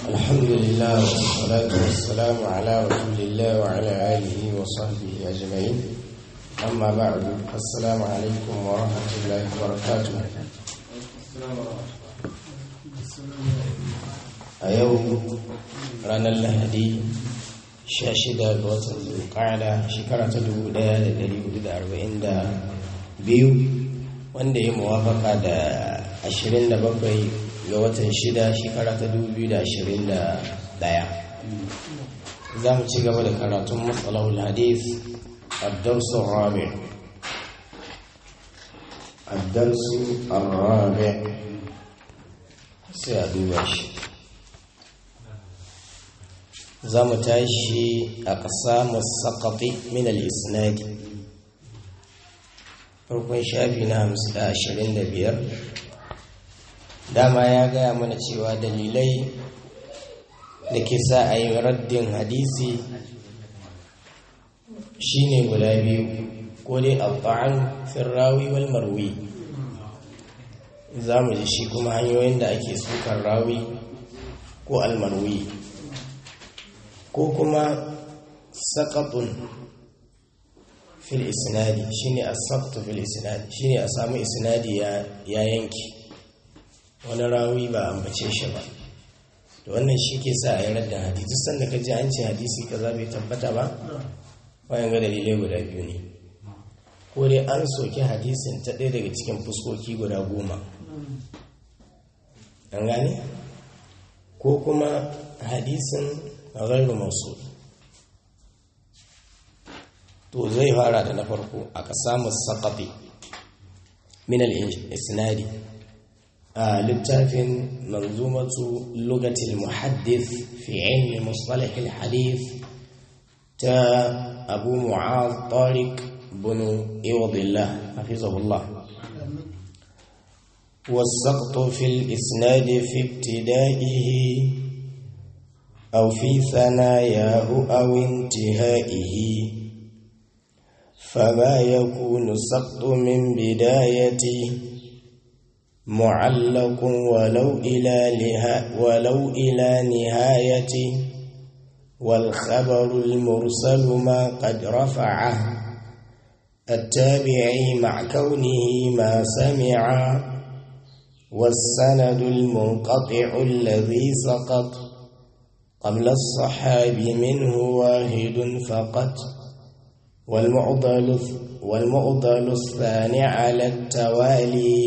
الحمد لله والصلاة والسلام على رسول الله وعلى آله وصحبه أجمعين أما بعد السلام عليكم ورحمة الله وبركاته a yau ranar lahadi 16 ga watan zulqa'ada shekara ta 1442 wanda ya muwafaka da 27 ga watan 6 shekara ta 2021 za mu ci gaba da karatun matsalahul hadith الدرس الرابع الدرس الرابع سيدوش za mu tashi a ƙasa musaƙaƙi min al-isnadi farkon shafi na ashirin da biyar dama ya gaya mana cewa dalilai da ke sa a yi raddin hadisi shine guda biyu ko dai al-ta'an firrawi wal marwi za mu ji shi kuma hanyoyin da ake sukar rawi ko almarwi ko kuma saƙaɗun fil isnadi shine asabtu fil isnadi shine a samu isnadi ya yanki wani rawi ba ambace shi ba da wannan shi ke sa a yi radda hadisi sanda ka ji an ce hadisi kaza bai tabbata ba bayan ga dalilai guda biyu ne ko dai an soki hadisin ta ɗaya daga cikin fuskoki guda goma an gane ko kuma hadisin ghairu mausul to zai fara da na farko aka samu saqati min al-isnadi a littafin manzumatu lugati al-muhaddith fi ilmi mustalah al-hadith ta abu mu'adh tariq bin iwadillah hafizahullah والسقط في الإسناد في ابتدائه أو في ثناياه أو انتهائه فما يكون السقط من بدايته معلق ولو إلى لها ولو إلى نهايته والخبر المرسل ما قد رفعه التابعي مع كونه ما سمع والسند المنقطع الذي سقط قبل الصحاب منه واحد فقط والمعضل والمعضل الثاني على التوالي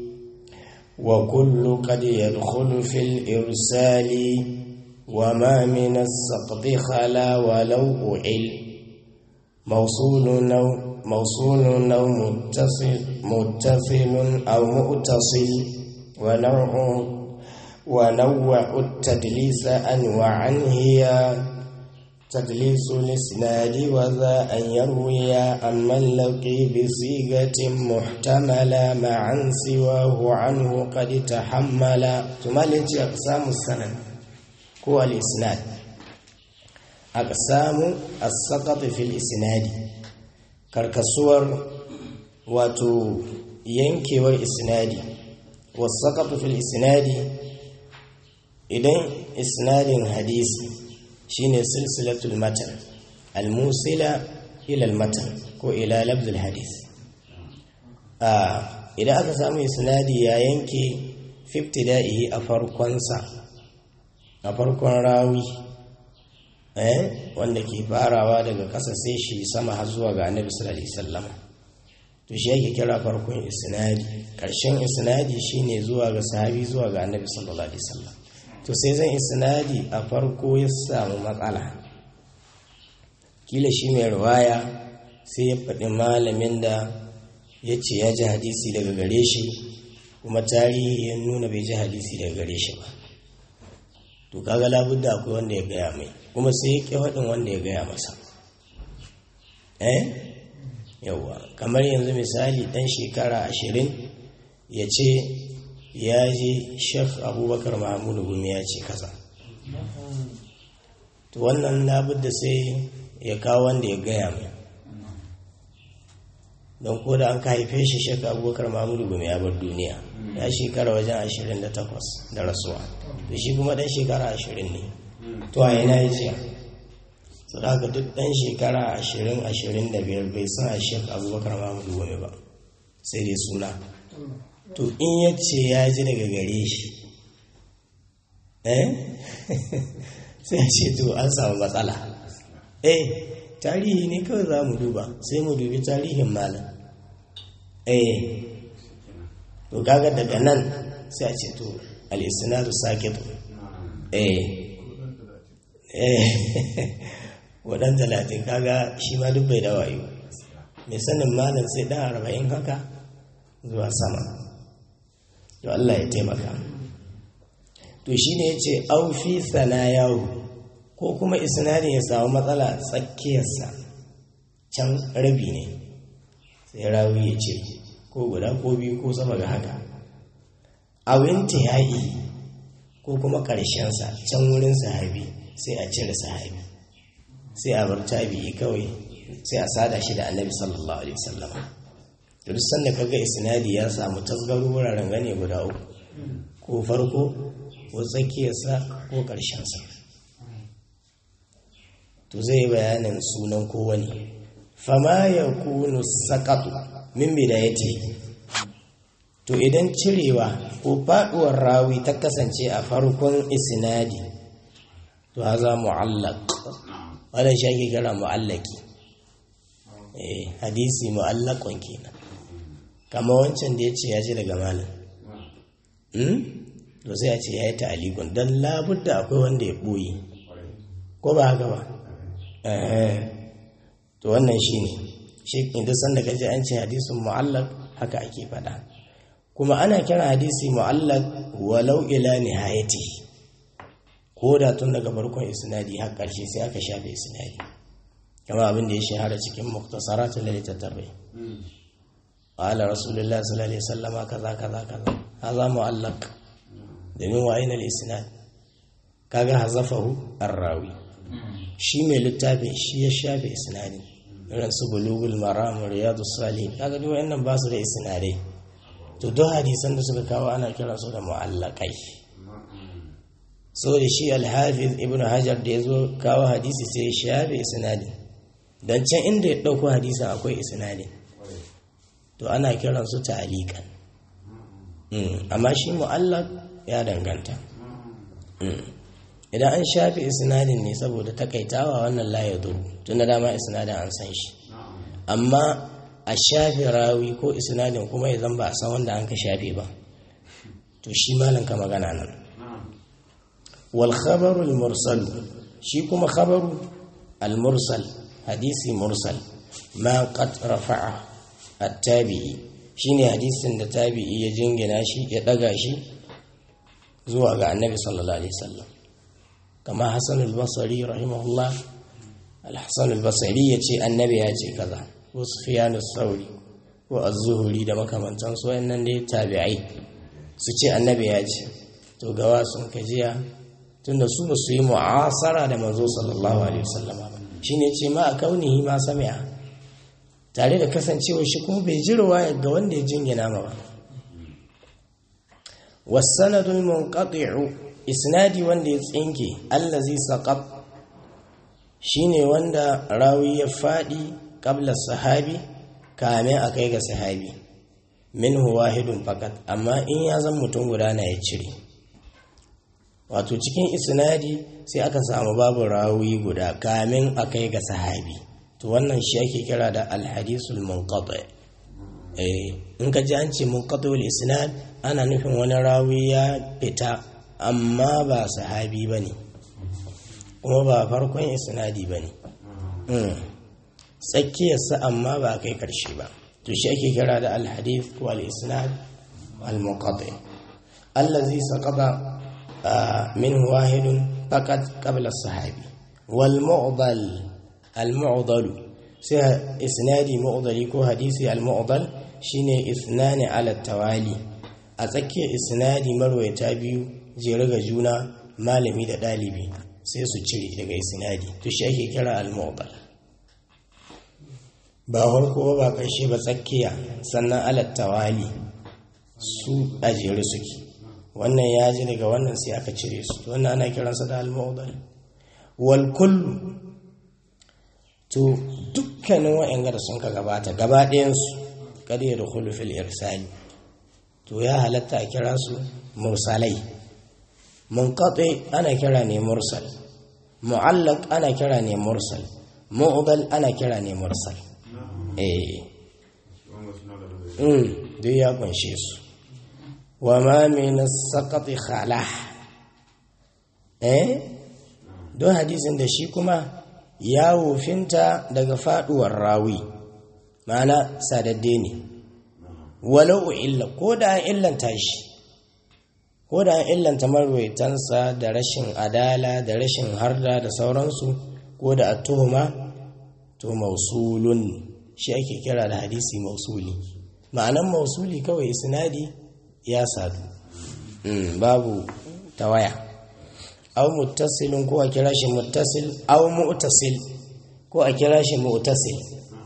وكل قد يدخل في الإرسال وما من السقط خلا ولو أعل موصول أو موصول أو متصل متصل أو مؤتصل ونوع ونوع التدليس أنواعا هي تدليس الإسناد وذا أن يروي أما اللقي بصيغة محتملة معا سواه عنه قد تحمل ثم التي أقسام السند هو الإسناد أقسام السقط في الإسناد كركسور واتو ينكي والإسناد والسقط في الإسناد idan isnadin hadisi shine silsilatul matan almusila ila almatan ko ila labdul hadis a idan aka samu isnadi ya yanke 50 da'ihi a farkonsa a farkon rawi eh wanda ke farawa daga ƙasa sai shi sama har zuwa ga annabi sallallahu alaihi wasallam to shi yake kira farkon isnadi ƙarshen isnadi shine zuwa ga sahabi zuwa ga annabi sallallahu alaihi wasallam to sai zan isnadi a farko ya samu matsala kila shi mai ruwaya sai ya faɗi malamin da ya ce ya ji hadisi daga gare shi kuma tarihi ya nuna bai ji hadisi daga gare shi ba to kaga labudda akwai wanda ya gaya mai kuma sai ya ƙi faɗin wanda ya gaya masa eh yawa kamar yanzu misali ɗan shekara ashirin ya ce ya je shek abubakar mahamudu gumi ya ce kaza to wannan labudda sai ya kawo wanda ya gaya mai don ko da an ka haife shi shekka abubakar mahmudu gumi ya bar duniya ya shekara wajen ashirin da takwas da rasuwa da shi kuma dan shekara ashirin ne to a yana ya ce su da haka duk dan shekara ashirin ashirin da biyar bai san a shek abubakar mahmudu gumi ba sai dai suna to in ya ce ya ji daga gare shi eh sai a ce to an samu matsala eh tarihi ne kawai za mu duba sai mu dubi tarihin malam eh to kaga daga nan sai a ce to al-isnadu sakit eh eh wadan talatin kaga shi ma duk bai da wayo mai sanin malam sai dan arba'in haka zuwa sama to Allah ya taimaka to shi ne ya ce aufi sanayahu ko kuma isnadin ya samu matsala tsakiyarsa can rabi ne sai rawi ya ce ko guda ko biyu ko sama ga haka awinta ya yi ko kuma ƙarshensa can wurin sahabi sai a cire sahabi sai a bar tabi'i kawai sai a sada shi da annabi sallallahu alaihi wasallam da duk sanda kaga isnadi ya samu tasgaro wuraren gane guda uku ko farko ko tsakiyarsa ko ƙarshensa to zai bayanin sunan kowane fama ya kunu saƙaɗu min bidayati to idan cirewa ko faɗuwar rawi ta kasance a farkon isnadi to haza mu'allaq wannan shi ake kira mu'allaki eh hadisi mu'allaqun kenan kama wancan da ya ce ya ji daga malam to sai a ce ya yi ta'alikun don labudda akwai wanda ya ɓoye ko ba haka ba to wannan shi ne shi inda sanda ka ji an ce hadisun mu'allak haka ake faɗa kuma ana kira hadisi mu'allak walau ila nihayati ko da tun daga farkon isnadi har ƙarshe sai aka shafe isnadi kama abin da ya shahara cikin muktasaratul littattafai قال رسول الله صلى الله عليه وسلم كذا كذا كذا هذا معلق domin wa ainihin isnad kaga hazafahu arrawi shi mai littafin shi ya shafe isnadi irin su bulugul maram riyadu salihin kaga duk wayannan ba su da isnadai to duk hadisan da suka kawo ana kira su da mu'allaqai so da shi al-hafiz ibn hajar da yazo kawo hadisi sai ya shafe isnadin dan can inda ya dauko hadisin akwai isnadin to ana kiran su ta'aliqan amma shi mu'allaq ya danganta idan an shafe isnadin ne saboda takaitawa wannan la ya duru tun da dama isnadin an san shi amma a shafe rawi ko isnadin kuma ya ba a san wanda an ka shafe ba to shi malam ka magana nan wal khabaru al mursal shi kuma khabaru al mursal hadisi mursal ma qad rafa'a at-tabi'i shine hadisin da tabi'i ya jingina shi ya daga shi zuwa ga annabi sallallahu alaihi wasallam kama hasan al-basri rahimahullah al-hasan al-basri yace annabi ya ce kaza ko sufyan as-sauri ko az-zuhri da makamantan su wayannan dai tabi'ai su ce annabi ya ce to gawa sun kajiya tunda su ba su yi mu'asara da manzo sallallahu alaihi wasallam ba shine ce ma kaunihi ma sami'a tare da kasancewa shi kuma bai ji ruwaya ga wanda ya jingina ma ba wasanadul munqati'u isnadi wanda ya tsinke allazi saqab shine wanda rawi ya fadi qabla sahabi kame akai ga sahabi minhu wahidun fakat amma in ya zan mutum guda na ya cire wato cikin isnadi sai aka samu babu rawi guda kamin akai ga sahabi to wannan shi ake kira da alhadisul munqati eh in ka ji an ce munqatiul isnad ana nufin wani rawi ya fita amma ba sahabi bane kuma ba farkon isnadi bane tsakiyarsa amma ba kai karshe ba to shi ake kira da alhadith wal isnad al munqati allazi saqata min wahidun faqat qabla sahabi wal mu'dal al-mu'dalu sai isnadi mu'dali ko hadisi al-mu'dal shine isnani ala tawali a tsakiyar isnadi marwayata biyu jere ga juna malami da dalibi sai su cire daga isnadi to shi ake kira al-mu'dal ba harko ba ƙarshe ba tsakiya sannan alattawali su a jere suke wannan ya ji daga wannan sai aka cire su wannan ana kiransa da al-mawdal wal kullu to dukkanin wa'anga da sun ka gabata gaba ɗayansu kada ya dukulu fil irsali to ya halatta a kira su mursalai munqati ana kira ne mursal mu'allaq ana kira ne mursal mu'dal ana kira ne mursal eh mm duk ya kunshe su wa ma min as-saqati khalah eh don hadisin da shi kuma ya wofinta daga faduwar rawi ma'ana sadadde ne walau illa ko da an illanta shi ko da an illanta marwaitansa da rashin adala da rashin harda da sauransu ko da tuhuma to mausulun shi ake kira da hadisi mausuli ma'anan mausuli kawai sinadi ya sadu babu tawaya au muttasilin ko a kira shi muttasil au mu'tasil ko a kira shi mu'tasil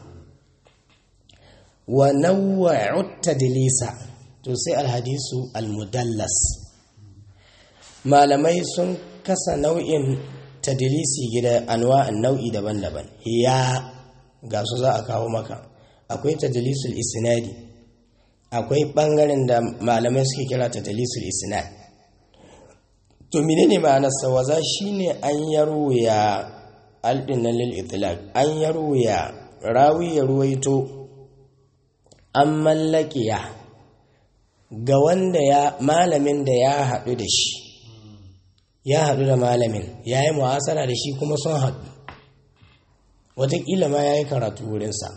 wa nawwa'u tadlisa to sai alhadisu almudallas malamai sun kasa nau'in tadlisi gida anwa'an nau'i daban-daban ya ga su za a kawo maka akwai tadlisul isnadi akwai bangaren da malamai suke kira tadlisul isnad to menene ma'anar sawaza shine an yarwaya aldinnan lil itlaq an yarwaya rawi ya ruwaito an mallakiya ga wanda ya malamin da ya haɗu da shi ya haɗu da malamin ya yi mu'asara da shi kuma sun haɗu wataƙila ma ya yi karatu wurinsa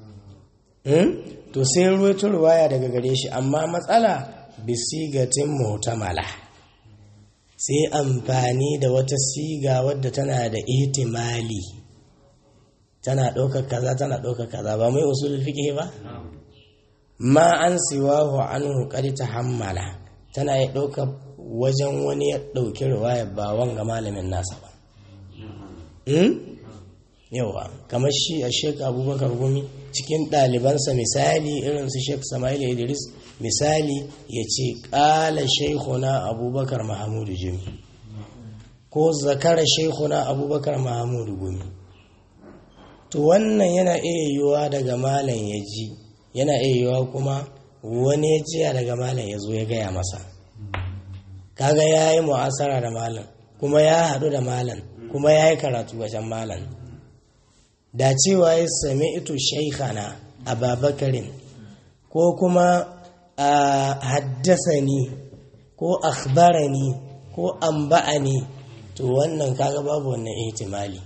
to sai ruwaito ruwaya daga gare shi amma matsala bisigatin mutamala sai amfani da wata siga wadda tana da ihtimali tana ɗaukar kaza tana ɗaukar kaza ba mai usulul fiqh ba ma an siwahu anhu qad tahammala tana ya ɗaukar wajen wani ya ɗauki riwaya ba wanga malamin nasa ba yawa kamar shi a shek abubakar gumi cikin ɗalibansa misali irin su shek sama'il idris misali ya ce ƙala shaikhuna abubakar mahamudu jimi ko zakara shaikhuna abubakar mahamudu gumi to wannan yana iya yiwuwa daga malam ya ji yana iya yiwuwa kuma wani ya jiya daga malam ya zo ya gaya masa kaga ya yi mu'asara da malam kuma ya haɗu da malam kuma ya yi karatu wajen malam da cewa ya sami ito shaikhana a babakarin ko kuma a haddasani ko akhbarani ko amba'ani to wannan kaga babu wannan ihtimali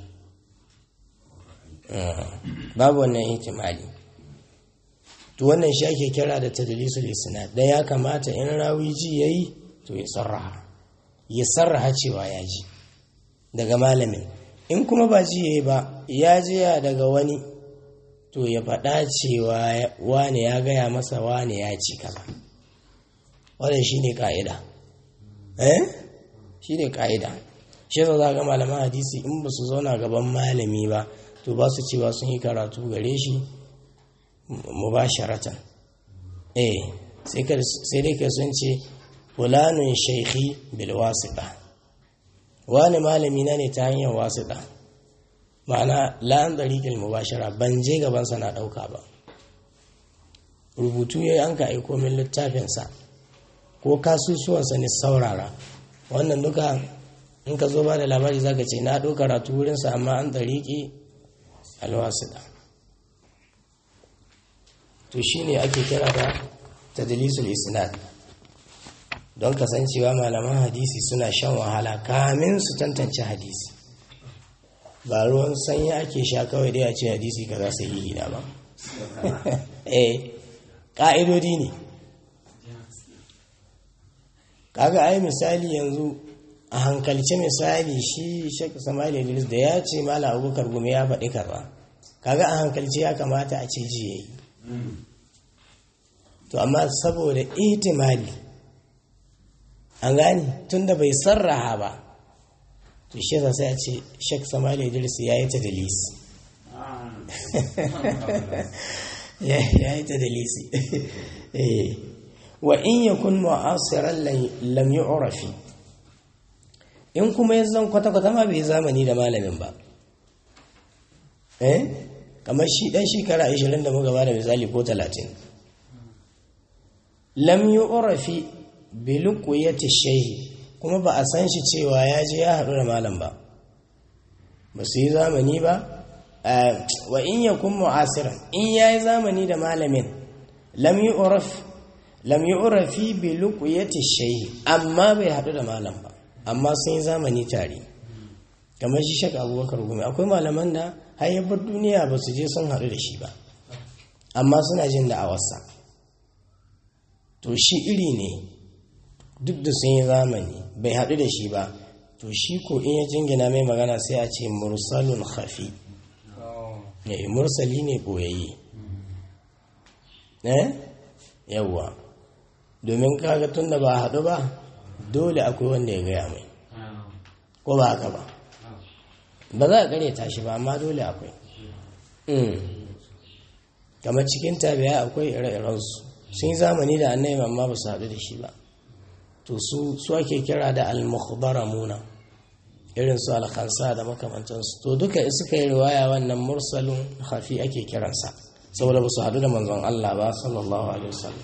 babu wannan ihtimali to wannan shi ake kira da tadlisul isnad dan ya kamata in rawi ji yayi to ya sarraha ya sarraha cewa ya ji daga malamin in kuma ba ji yayi ba ya ji ya daga wani to ya faɗa cewa wane ya gaya masa wane ya ci kaza wannan shine ka'ida eh shine ka'ida shi za ga malaman hadisi in ba su zauna gaban malami ba to ba su cewa sun yi karatu gare shi mubasharatan eh sai dai ka sun ce fulanun shaikhi bil wasita wani malami na ne ta hanyar wasita ma'ana la'an tsarikin mubashara ban je gabansa na ɗauka ba rubutu ya yi an ka aiko min littafinsa ko kasusuwansa ne saurara wannan duka in ka zo ba da labari za ka ce na ɗau karatu wurinsa amma an tsariki alwasita to shi ne ake kira da tadlisul isnad don kasancewa malaman hadisi suna shan wahala kamin su tantance hadisi ba ruwan sanyi ake sha kawai dai a ce hadisi ka za su yi gida ba eh ƙa'idodi ne kaga ai misali yanzu a hankalce misali shi shek samali idris da ya ce mala abubakar gumi ya faɗi kaza kaga a hankalce ya kamata a ce ji yayi to amma saboda ihtimali an gani tunda bai sarraha ba to shi yasa sai a ce shek samali idris ya yi tadlis ya yi ta dalisi wa in yakun mu'asiran lam yu'rafi in kuma ya zan kwata-kwata ma bai zamani da malamin ba eh kamar shi dan shekara 20 da muka bada misali ko 30 lam yu'rafi bi luqyati shayhi kuma ba a san shi cewa ya je ya haɗu da malam ba ba su yi zamani ba wa in yakun mu'asiran in yayi zamani da malamin lam yu'raf lam yu'rafi bi luqyati shayhi amma bai haɗu da malam ba amma sun yi zamani tare kamar shi shaka abubakar gumi akwai malaman da hayyabar duniya ba su je sun haɗu da shi ba amma suna jin da'awarsa to shi iri ne duk da sun yi zamani bai haɗu da shi ba to shi ko in ya jingina mai magana sai a ce mursalun hafi ne mursali ne ɓoyayye eh yawwa domin kaga tun da ba haɗu ba dole akwai wanda ya gaya mai ko ba haka ba ba za a kare tashi ba amma dole akwai kamar cikin tabiya akwai ire-irensu sun yi zamani da annabi amma ba su haɗu da shi ba to su su ake kira da al-mukhbaramuna irin su al-khansa da makamantansu to duka suka yi riwaya wannan mursalin hafi ake kiransa saboda ba su haɗu da manzon Allah ba sallallahu alaihi wasallam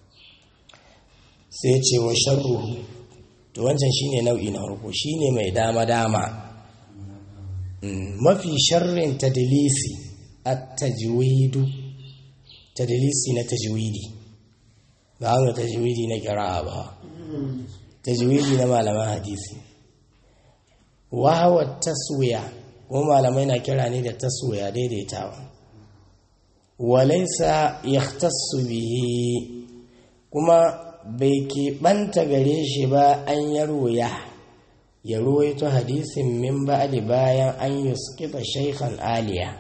sai ce wa sharruhu to wancan shine nau'i na farko shine mai dama dama mafi sharrin tadlisi at-tajwidu tadlisi na tajwidi ba ga tajwidi na qira'a ba tajwidi na malaman hadisi wa huwa taswiya ko malamai na kira ne da taswiya daidaitawa walaysa yahtassu bihi kuma bai keɓanta gare shi ba an yarwaya ya ruwaito hadisin min ba'di bayan an yuskita shaykhan aliya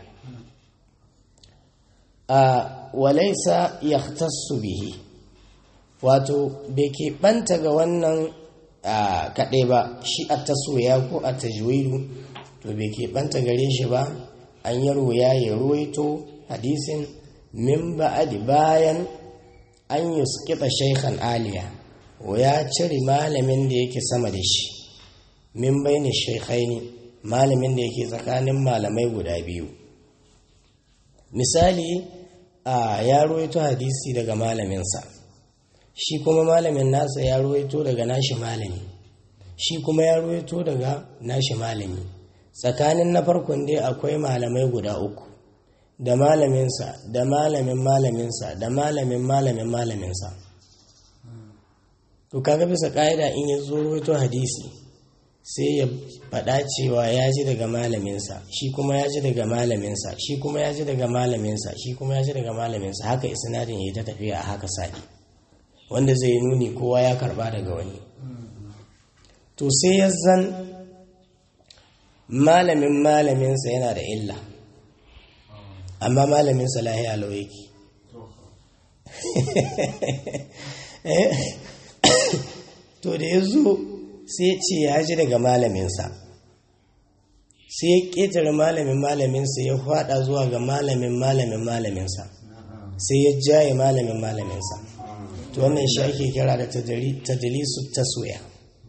a walaisa yahtassu bihi wato bai keɓanta ga wannan kaɗai ba shi a tasoya ko a tajwidu to bai keɓanta gare shi ba an yarwaya ya ruwaito hadisin min ba'di bayan an yi skita shaikhan aliya ya cire malamin da yake sama da shi min baini shaikhaini malamin da yake tsakanin malamai guda biyu misali a ya ruwaito hadisi daga malaminsa shi kuma malamin nasa ya ruwaito daga nashi malami shi kuma ya ruwaito daga nashi malami tsakanin na farkon dai akwai malamai guda uku da malaminsa da malamin malaminsa da malamin malamin malaminsa to kaga bisa ƙa'ida in ya zo rawaito hadisi sai ya faɗa cewa ya ji daga malaminsa shi kuma ya ji daga malaminsa shi kuma ya ji daga malaminsa shi kuma ya ji daga malaminsa haka isnadin ya ta tafiya a haka sa'i wanda zai nuni kowa ya karba daga wani to sai ya zan malamin malaminsa yana da illa amma malamin salahi alau yake to da ya zo sai ce ya ji daga malaminsa sai ya ƙetare malamin malaminsa ya fada zuwa ga malamin malamin malaminsa sai ya jaye malamin malaminsa to wannan shi ake kira da tadalisu taswiya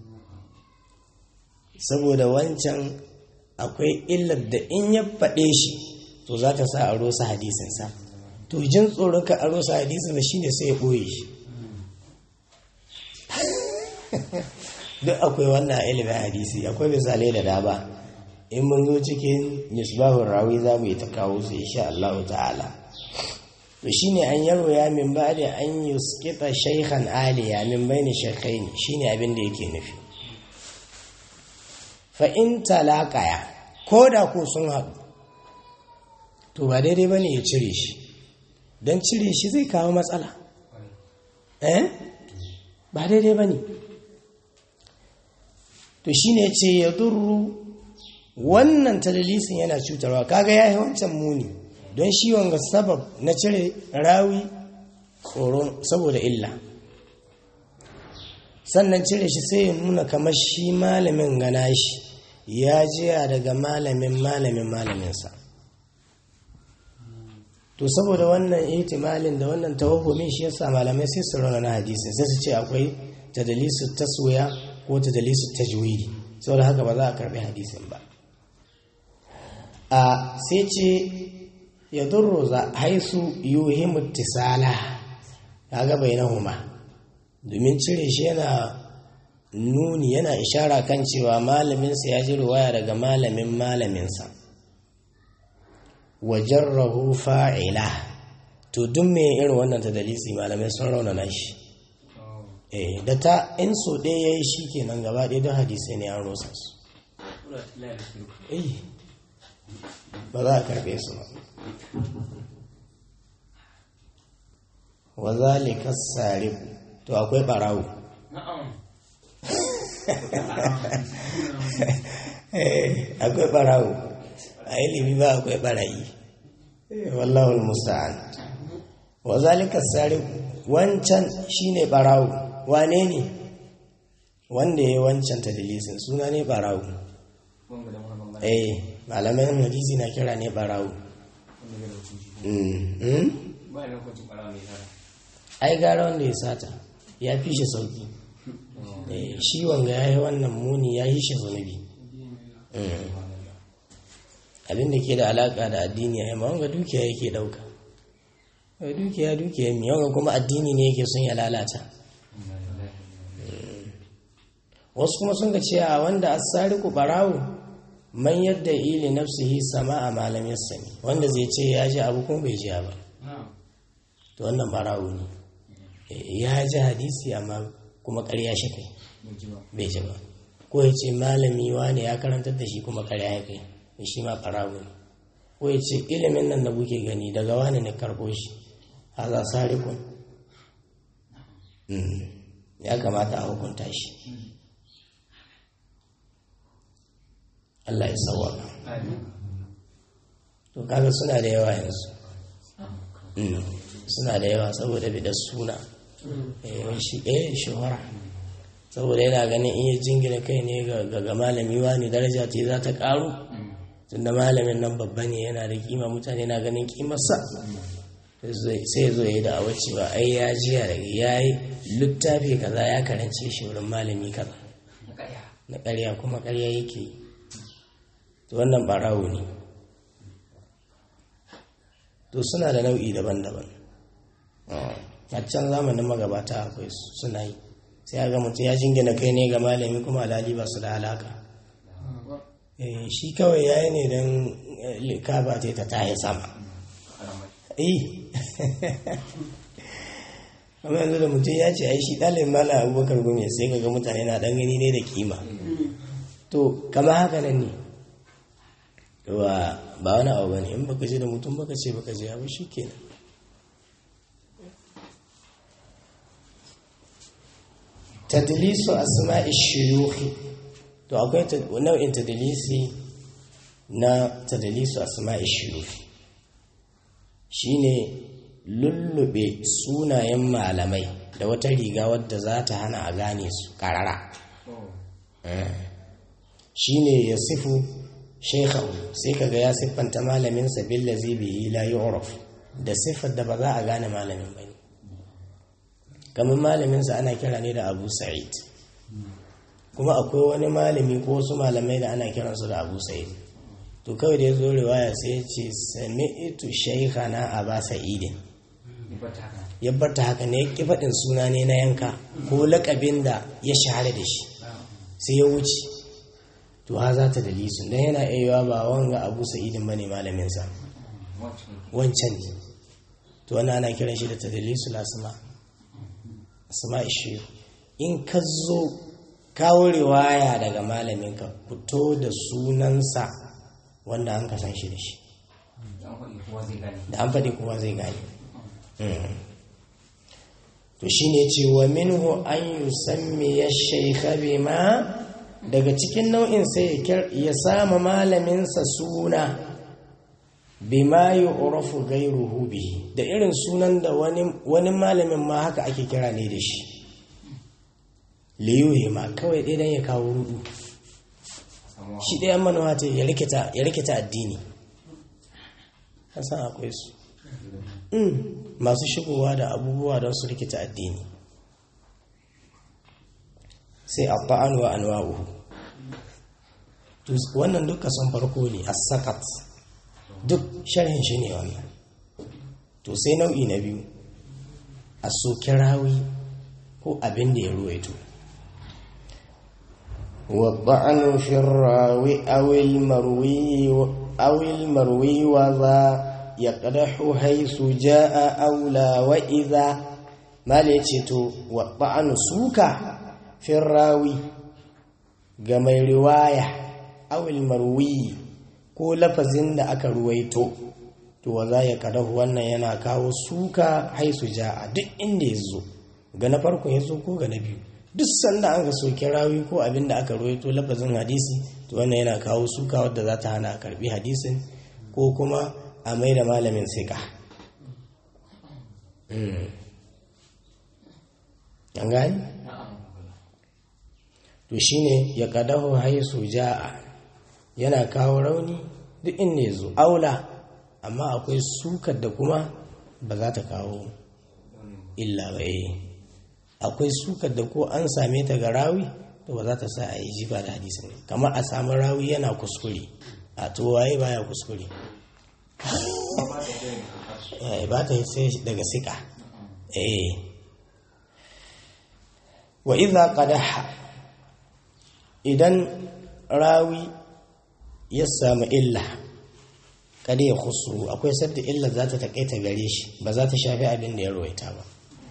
saboda wancan akwai illar da in ya faɗe shi to za ta sa a rosa hadisinsa to jin tsoron ka a rosa hadisin da shine sai ya ɓoye shi duk akwai wannan ilimin hadisi akwai misalai da dama in mun zo cikin misbahun rawi za mu yi ta kawo su insha Allah ta'ala to shine an yaro ya min ba da an yuskita shaykhan aliya min baini shaykhaini shine abin da yake nufi fa in talaqaya ko da ko sun haɗu to ba daidai ba ne ya cire shi don cire shi zai kawo matsala eh ba daidai ba ne to shi ne ce ya durru wannan talalisin yana cutarwa kaga ya yi wancan muni don shi wanga sabab na cire rawi tsoron saboda illa sannan cire shi sai ya nuna kamar shi malamin gana shi ya jiya daga malamin malamin malaminsa to saboda wannan ihtimalin da wannan tawahhumin shi yasa malamai sai su rauna na hadisi sai su ce akwai tadalisu taswiya ko tadalisu tajwidi saboda haka ba za a karbi hadisin ba a sai ce ya durro za haisu yuhimu tisala kaga bainahuma domin cire shi yana nuni yana ishara kan cewa malaminsa ya ji ruwaya daga malamin malaminsa wajarrahu fa'ila to duk me irin wannan tadalisi malamai sun raunana shi eh da ta in so ɗaya yayi shi kenan gaba ɗaya don hadisai ne an rosa su eh ba za a karɓe su ba wa zalika sariqu to akwai barawo akwai barawo a ilimi ba akwai barayi wallahu musta'an wa zalika sariqu wancan shine barawo wane ne wanda ya wancan tadlisin suna ne barawo eh malaman hadisi na kira ne barawo ai gara wanda ya sata ya fi shi sauki shi wanga ya yi wannan muni ya yi shi zunubi abinda ke da alaka da addini ya yi ma wanga dukiya yake dauka dukiya dukiya mi wanga kuma addini ne yake son ya lalata wasu kuma sun ga cewa wanda asariku barawo man yadda ili nafsihi sama a malamin sani wanda zai ce ya ji abu kuma bai ji ba to wannan barawo ne ya ji hadisi amma kuma ƙarya shi kai bai ji ba ko ya ce malami wani ya karantar da shi kuma ƙarya ya kai shi ma barawo ne ko ya ce ilimin nan da kuke gani daga wani ne karɓo shi a za sarikun ya kamata a hukunta shi Allah ya sawaka to kaga suna da yawa yanzu suna da yawa saboda bidar suna shi eh shahara saboda yana ganin iya jingina kai ne ga malami wani daraja ce za ta karu tunda malamin nan babba ne yana da kima mutane na ganin kimarsa sai zo ya da awa cewa ai ya jiya daga ya yi littafi kaza ya karance shi wurin malami kaza na karya kuma karya yake yi to wannan barawo ne to suna da nau'i daban-daban a can zamanin magabata akwai suna yi sai ga mutum ya jingina kai ne ga malami kuma alali ba su da alaka shi kawai yayi ne don likaba ta ta tahi sama eh amma yanzu da mutum ya ce ai shi ɗalibin mala abubakar gome sai ga mutane na ɗan gani ne da kima to kama haka nan ne ba wani abu bane in baka je da mutum baka ce baka je abu shi kenan tadlisu asma'i shuyukhi to akwai nau'in tadlisi na tadlisu asma'i shuyukhi shine lullube sunayen malamai da wata riga wadda za ta hana a gane su karara shine ya sifu shekhahu sai kaga ya siffanta malaminsa billazi bihi la yu'raf da siffar da ba za a gane malamin bane kamar malaminsa ana kira ne da Abu Sa'id kuma akwai wani malami ko wasu malamai da ana kiransu da Abu Sa'id to kawai da ya zo riwaya sai ya ce sami'tu shaykhana Aba Sa'id ya barta haka ne ya faɗin suna ne na yanka ko lakabin da ya shahara da shi sai ya wuce to ha za ta dalisun don yana iya ba wanga abu sa'idin bane malaminsa wancan ne to wani ana kiran shi da ta dalisu lasuma asma ishiyu in ka zo kawo riwaya daga malaminka fito da sunansa wanda an kasan shi da shi da an faɗi kowa zai gane to shi ne ce wa minhu an yi sammi ya shaikha bima daga cikin nau'in sai ya sama malaminsa suna bima yi urafu gairuhu bihi da irin sunan da wani malamin ma haka ake kira ne da shi liyuhi ma kawai ɗaya don ya kawo rudu shi ɗaya manuwa ta ya rikita addini san akwai su masu shigowa da abubuwa don su rikita addini sai a ta'an wa anwa'uhu wannan duka sun farko ne a sakat duk sharhin shi ne wannan to sai nau'i na biyu a soki rawi ko abin da ya ruwaito والطعن في الراوي أو المروي أو المروي وذا يقدح حيث جاء أولى وإذا ما ليتو والطعن سوكا في الراوي جمع رواية أو المروي ko lafazin da aka ruwaito to wa za ya kadahu wannan yana kawo suka haisu ja'a duk inda ya zo ga na farko ya zo ko ga na biyu duk sanda an ga soke rawi ko abin da aka ruwaito lafazin hadisi to wannan yana kawo suka wadda za ta hana a karbi hadisin ko kuma a mai da malamin sika an gani? to shine ya kadahu haisu ja'a yana kawo rauni duk inda ya zo aula amma akwai sukar da kuma ba za ta kawo illa ba eh akwai sukar da ko an same ta ga rawi to ba za ta sa a yi jifa da hadisin kamar a samu rawi yana kuskure a to waye baya kuskure ba ta yi sai daga sika eh wa idza qadaha idan rawi ya samu illa kada ya khusru akwai sadda illa za ta takaita gare shi ba za ta shafi abin da ya ruwaita ba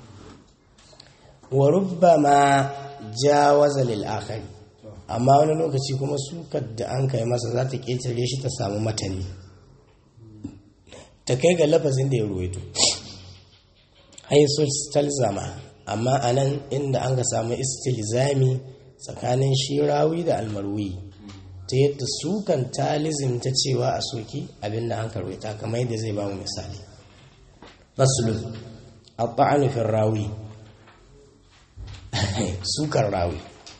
wa rubbama jawaza lil akhari amma wani lokaci kuma sukar da an kai masa za ta ketare shi ta samu matani ta kai ga lafazin da ya ruwaito haisu stalzama amma anan inda an ga samu istilzami tsakanin shi rawi da almarwi ta yadda sukan talizim ta cewa a soki abin da an karwaita kamar yadda zai ba mu misali fasulun a ta'anufin rawi sukan rawi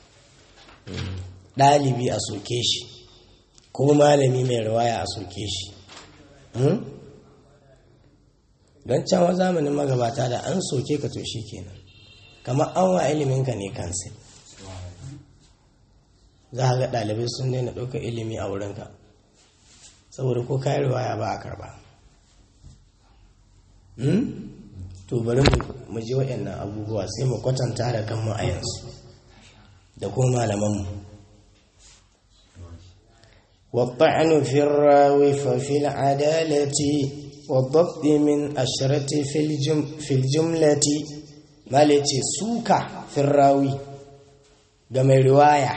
ɗalibi a soke shi ko malami mai rawaya a soke shi don can zamanin magabata da an soke ka to shi kenan kamar an wa iliminka ne kansa za a ga ɗalibai sun daina ɗaukar ilimi a wurinka saboda ko kayan riwaya ba a karba to bari mu ji waɗannan abubuwa sai mu kwatanta da kanmu a yanzu da kuma malamanmu والطعن في الراوي ففي العدالة والضبط من أشرة في, الجم في الجملة ما لتي سوكا في الراوي game riwaya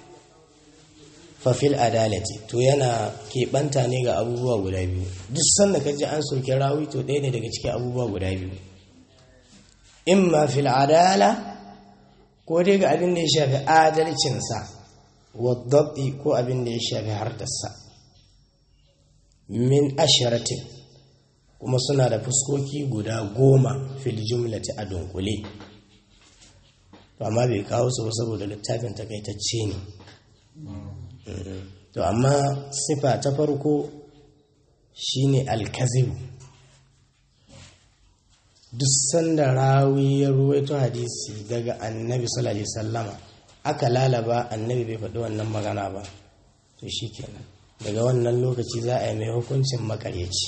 fafil adalati to yana keɓanta ne ga abubuwa guda biyu duk sanda ka ji an soke rawi to ɗaya ne daga cikin abubuwa guda biyu imma fil adala ko dai ga abin da ya shafi adalcinsa waddaɓi ko abin da ya shafi hardarsa min asharatin kuma suna da fuskoki guda goma fil jumlati a dunkule to amma bai kawo su saboda littafin takaitacce ne to amma sifa ta farko shine alkazibu duk sanda rawi ya ruwaito hadisi daga annabi sallallahu alaihi sallama aka lalaba annabi bai faɗi wannan magana ba to shikenan daga wannan lokaci za a yi mai hukuncin makaryaci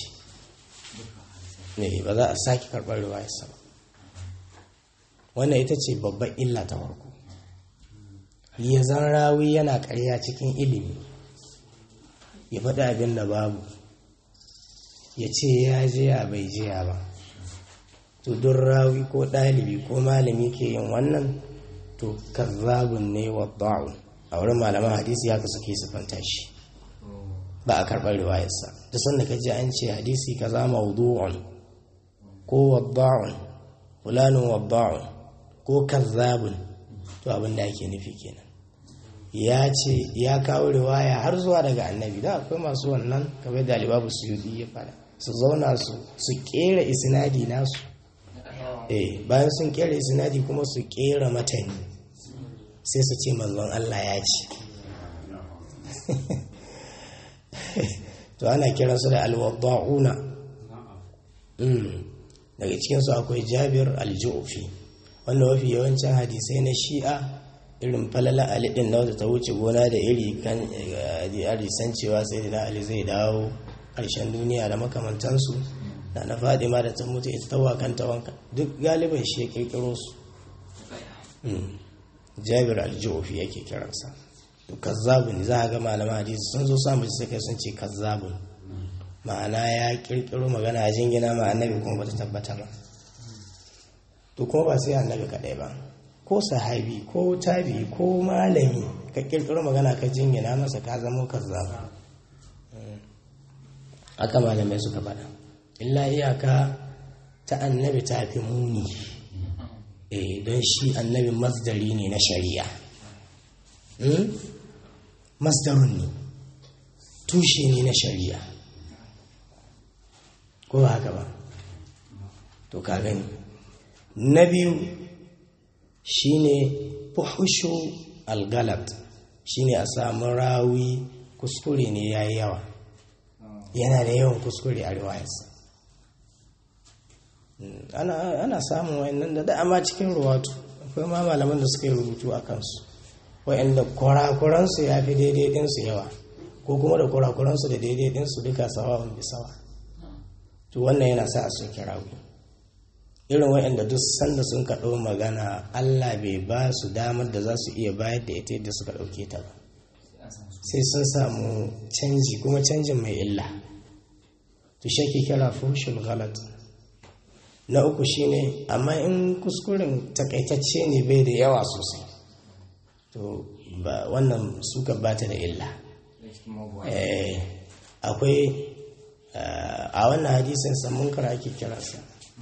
ne ba za a sake karɓar riwayarsa ba wannan ita ce babban illa ta farko ya zan rawi yana ƙarya cikin ilimi ya faɗi abin da babu ya ce ya jiya bai jiya ba to don rawi ko ɗalibi ko malami ke yin wannan to kazzabun ne wa da'un a wurin malaman hadisi haka suke sifanta shi ba a karɓar riwayarsa da sanda ka ji an ce hadisi kaza mawdu'un ko wadda'un fulanin wadda'un ko kazzabun to abin da ake nufi kenan ya ce ya kawo riwaya har zuwa daga annabi da akwai masu wannan kamar da alibabu su yi ya fada su zauna su su kera isnadi nasu eh bayan sun kera isnadi kuma su kera matani sai su ce manzon Allah ya ce to ana kiransu da alwadda'una daga cikinsu akwai jabir aljufi wanda mafi yawancin hadisai na shi'a irin falala alidin na ta wuce gona da iri kan hadisan cewa sai da ali zai dawo ƙarshen duniya da makamantansu da na fadima da ta mutu ita ta wakanta wanka duk galiban shi ya kirkiro su jabir aljufi yake kiransa kazzabun za a ga malaman hadisi sun zo samun suka sun ce kazzabun ma'ana ya kirkiro magana a jingina ma annabi kuma bata tabbata ba to kuma ba sai annabi kadai ba ko sahabi ko tabi ko malami ka kirkiro magana ka jingina masa ka zama kazzabu aka malamai suka faɗa illa iyaka ta annabi ta fi muni eh don shi annabi masdari ne na shari'a masdarun ne tushe ne na shari'a ko ba haka ba to ka gani na biyu shine fuhushu algalat shine a samu rawi kuskure ne yayi yawa yana da yawan kuskure a riwayarsa ana samun wayannan da dama cikin ruwatu akwai ma malaman da suka yi rubutu a kansu wayanda kurakuransu ya fi daidai ɗinsu yawa ko kuma da kurakuransu da daidai ɗinsu duka sawa bi sawa to wannan yana sa a soke rawi irin wayanda duk sanda sun kaɗo magana allah bai ba su damar da za su iya bayar da ita yadda suka ɗauke ta ba sai sun samu canji kuma canjin mai illa to shi ke kira fushul galat na uku shine amma in kuskuren takaitacce ne bai da yawa sosai to ba wannan suka bata da illa akwai a wannan hadisin samun kara ake kiransa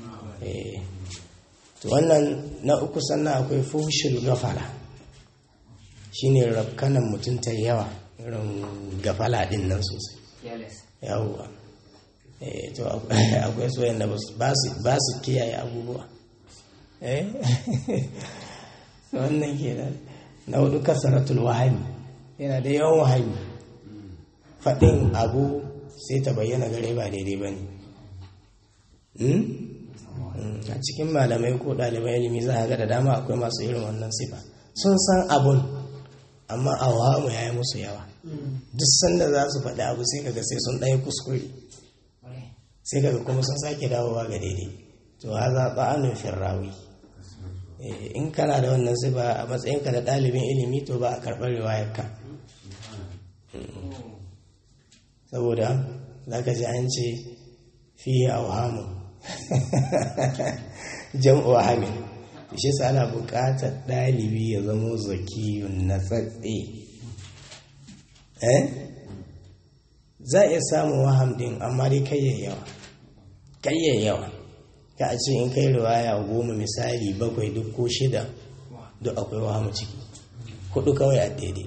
to wannan na uku sannan akwai fushul gafala shine rafkanan mutum ta yawa irin gafala din nan sosai yawwa to akwai soyan da ba su kiyaye abubuwa wannan ke da na hudu kasaratul wahami yana da yawan wahami faɗin abu sai ta bayyana gare ba daidai ba ne a cikin malamai ko ɗalibai ilimi za a ga da dama akwai masu irin wannan sifa sun san abun amma a wahamu ya yi musu yawa duk sanda za su faɗi abu sai kaga sai sun ɗaya kuskure sai kaga kuma sun sake dawowa ga daidai to ha za ba'anun firrawi in kana da wannan sifa a matsayinka da ɗalibin ilimi to ba a karɓar riwayarka saboda za ka ji an ce fiye a wahamu jam'u wahamin shi sa ana buƙatar ɗalibi ya zamo zakiyun na tsatse eh za a iya samun waham din amma dai kayyayawa kayyayawa ka a ce in kai riwaya goma misali bakwai duk ko shida duk akwai wahamu ciki hudu kawai a daidai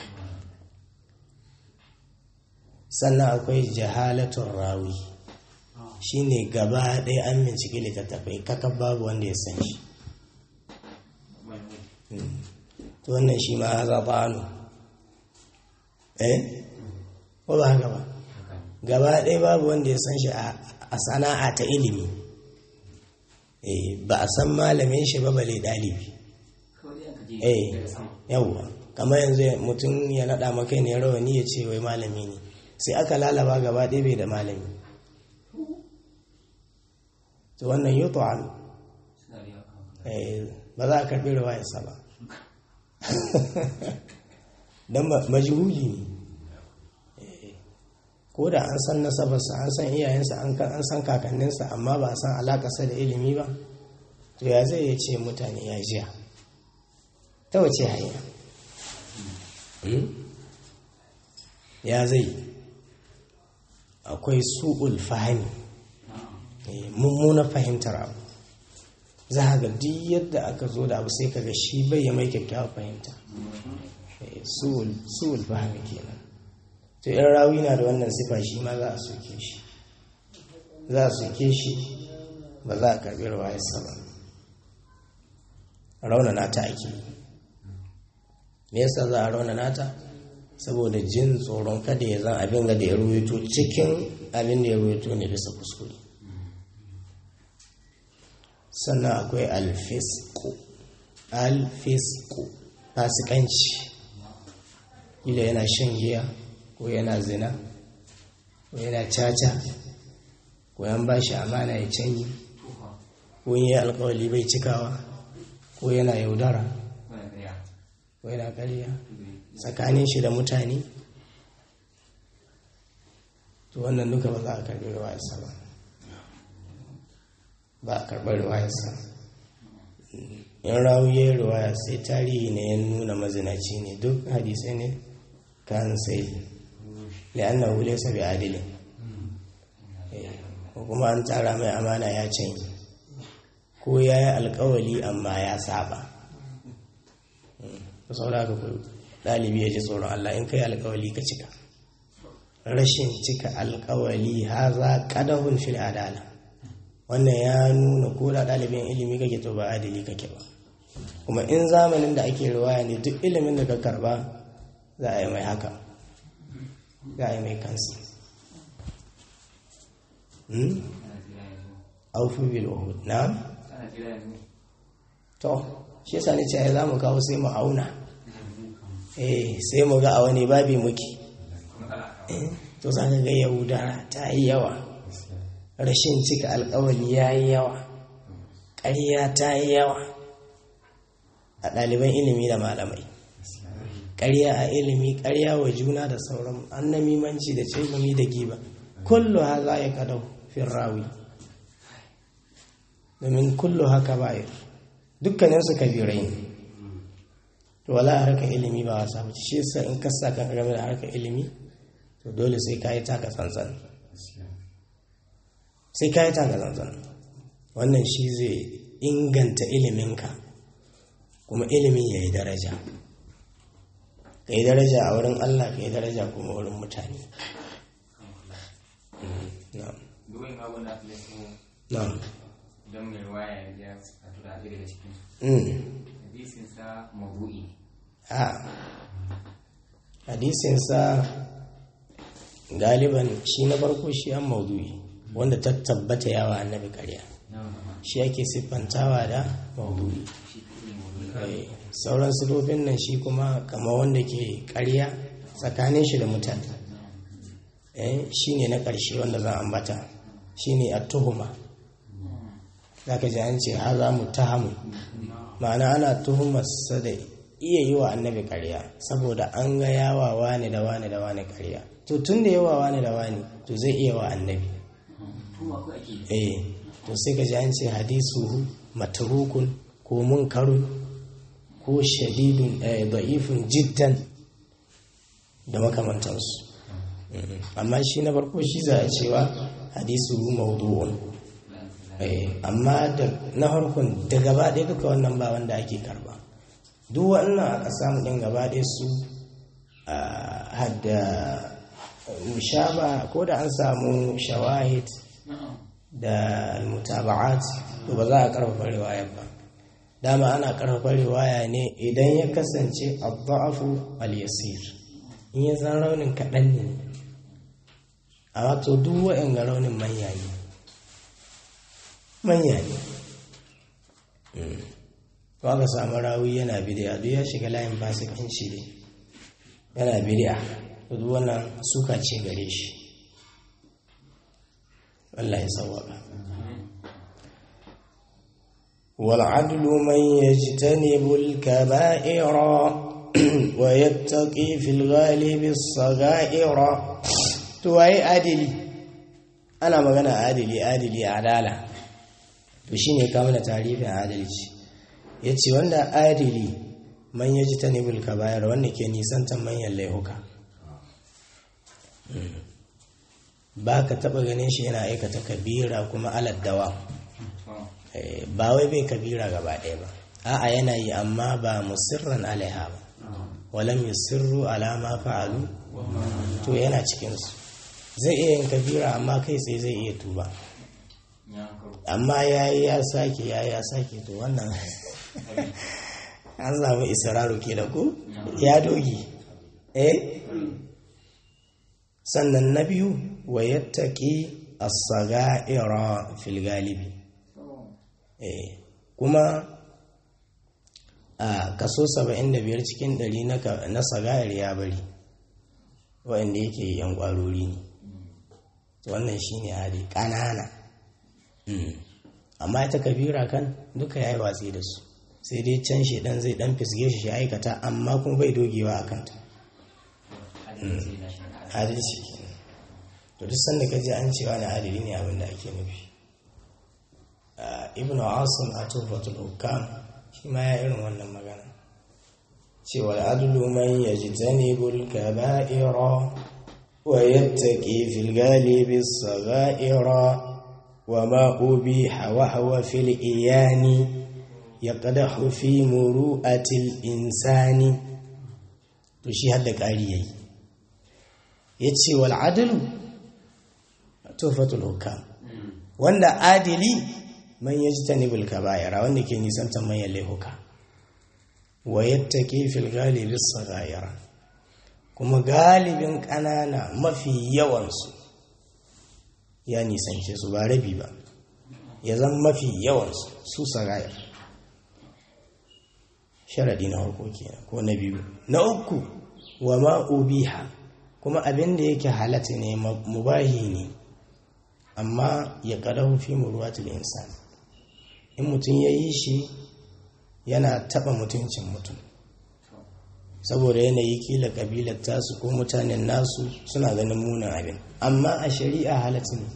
sannan akwai jahalatun rawi shine gaba ɗaya an bincike littattafai kakab babu wanda ya san shi to wannan shi ma za ba'anu eh ko ba haka ba gaba ɗaya babu wanda ya san shi a sana'a ta ilimi eh ba a san malamin shi ba bale ɗalibi eh yawwa kamar yanzu mutum ya naɗa maka ne rawani ya ce wai malami ne sai aka lalaba gaba ɗaya bai da malami to wannan yi ba za a karɓi riwayarsa ba don majhuli ne ko da an san nasabarsa an san iyayensa an san kakanninsa amma ba a san alakarsa da ilimi ba to ya zai ya ce mutane ya jiya ta wace hanya ya zai akwai su'ul fahimi mummuna fahimtar abu za a ga duk yadda aka zo da abu sai kaga shi bai ya mai kyakkyawar fahimta su'ul fahimi kenan to in rawi na da wannan sifa shi ma za a soke shi za a soke shi ba za a karbi rawayarsa ba raunana ta ake me yasa za a raunana ta saboda jin tsoron kada ya zan abin da ya ruwaito cikin abin da ya ruwaito ne bisa kuskure sannan akwai alfisku alfisku fasikanci ila yana shan giya ko yana zina ko yana caca ko yan ba shi amana ya canyi ko yi alkawali bai cikawa ko yana yaudara ko yana karya tsakanin shi da mutane to wannan duka ba za a karbi ruwayarsa ba ba a karɓar ruwayarsa in rawu ya yi ruwaya sai tarihi ne ya nuna mazinaci ne duk hadisai ne kan sai li'anna wule sabi adilin ko kuma an tsara mai amana ya canyi ko ya yi alkawali amma ya saba ku saura ka ku ɗalibi ya ji tsoron Allah in ka yi alkawali ka cika rashin cika alkawali haza kadahun fil adala wannan ya nuna ko da ɗalibin ilimi kake to ba adili kake ba kuma in zamanin da ake riwaya ne duk ilimin da ka karba za a yi mai haka za a yi mai kansu aufu bil uhud na to shi yasa ne ce za mu kawo sai mu auna eh sai mu ga a wani babi muke to za ka ga yahuda ta yi yawa rashin cika alkawali ya yi yawa ƙarya ta yi yawa a ɗaliban ilimi da malamai ƙarya a ilimi ƙarya wa juna da sauran annamimanci da cegumi da giba kullu ha za ya kadau fin rawi domin kullu haka bayar dukkaninsu kabirai ne to wala harkar ilimi ba wasa ba shi yasa in kasa kan game da harkar ilimi to dole sai ka yi taka tsantsan sai ka yi taka tsantsan wannan shi zai inganta iliminka kuma ilimin ya yi daraja ka yi daraja a wurin allah ka yi daraja kuma wurin mutane na'am don mai waya ya a tura ɗaya daga cikin hadisinsa mabu'i a hadisinsa galiban shi na farko shi an maudu'i wanda ta tabbata yawa annabi karya shi ake siffantawa da maudu'i sauran sifofin nan shi kuma kama wanda ke karya tsakanin shi da mutane shi ne na ƙarshe wanda za a ambata shi ne a tuhuma za ka ji an ce ha za mu tahamu ma'ana ana tuhumarsa da iya yi wa annabi karya saboda an ga yawa wane da wane da wane karya to tun da yawa wane da wane to zai iya wa annabi eh to sai ka ji an ce hadisuhu matrukun ko munkarun ko shadidun da'ifun jiddan da makamantansu amma shi na farko shi za a cewa hadisuhu mawdu'un amma na harkun da gaba ɗaya duka wannan ba wanda ake karba duk wannan aka samu ɗin gaba ɗaya su hadda mushaba ko da an samu shawahid da mutaba'at to ba za a karfafa riwayar ba dama ana karfafa riwaya ne idan ya kasance adda'afu al-yasir in ya san raunin kaɗan ne amma to duk wa'in ga raunin manya ne manya ne ka samu rawi yana bidiya duk ya shiga layin fasikan shi ne yana bidiya duk wannan suka ce gare shi Allah ya sawaka والعدل من يجتنب الكبائر ويتقي في الغالب الصغائر تو اي عدلي انا magana adili adili adala to shine ka mana tarifin adalci yace wanda adili man yajtanibul kaba'ir wanda ke nisantan manyan laihuka ba ka taba ganin shi yana aikata kabira kuma aladdawa ba wai bai kabira gaba ɗaya ba a'a yana yi amma ba musirran alaiha ba walam yusirru ala ma fa'alu to yana cikin su zai iya yin kabira amma kai sai zai iya tuba amma yayi ya sake yayi ya sake to wannan an samu israru ke da ku ya dogi eh sannan na biyu wa yattaqi as-sagaira fil galibi eh kuma a kaso 75 cikin 100 na sagayar ya bari waɗanda yake yan ƙwarori ne wannan shi ne hali ƙanana amma ita kabira kan duka ya yi watsi da su sai dai can shi ɗan zai ɗan fisge shi aikata amma kuma bai dogewa a kanta adalci to duk sanda ka ji an cewa na adali ne abin da ake nufi ibn asim a tufatul hukam shi ma ya irin wannan magana cewa adlu man yajtanibul kaba'ira wa yattaqi fil ghalibi as-sagha'ira wa ma ubiha wa huwa fil iyani yaqdahu fi muru'atil insani to shi hadda ƙari yayi yace wal adlu tufatul hukam wanda adili man yajtanibul kaba'ira wanda ke nisantar manyan laifuka wa yattaqi fil ghalibi as kuma galibin ƙanana mafi yawansu ya nisance su ba rabi ba ya zama mafi yawansu su sagayar sharaɗi na harko kenan ko na biyu na uku wa ma'ubiha kuma abin da yake halatta ne mubahi ne amma ya ƙadahu fi muruwatul insan in mutum ya yi shi yana taɓa mutuncin mutum saboda yanayi kila ƙabilar tasu ko mutanen nasu suna ganin munin abin amma a shari'a halatta ne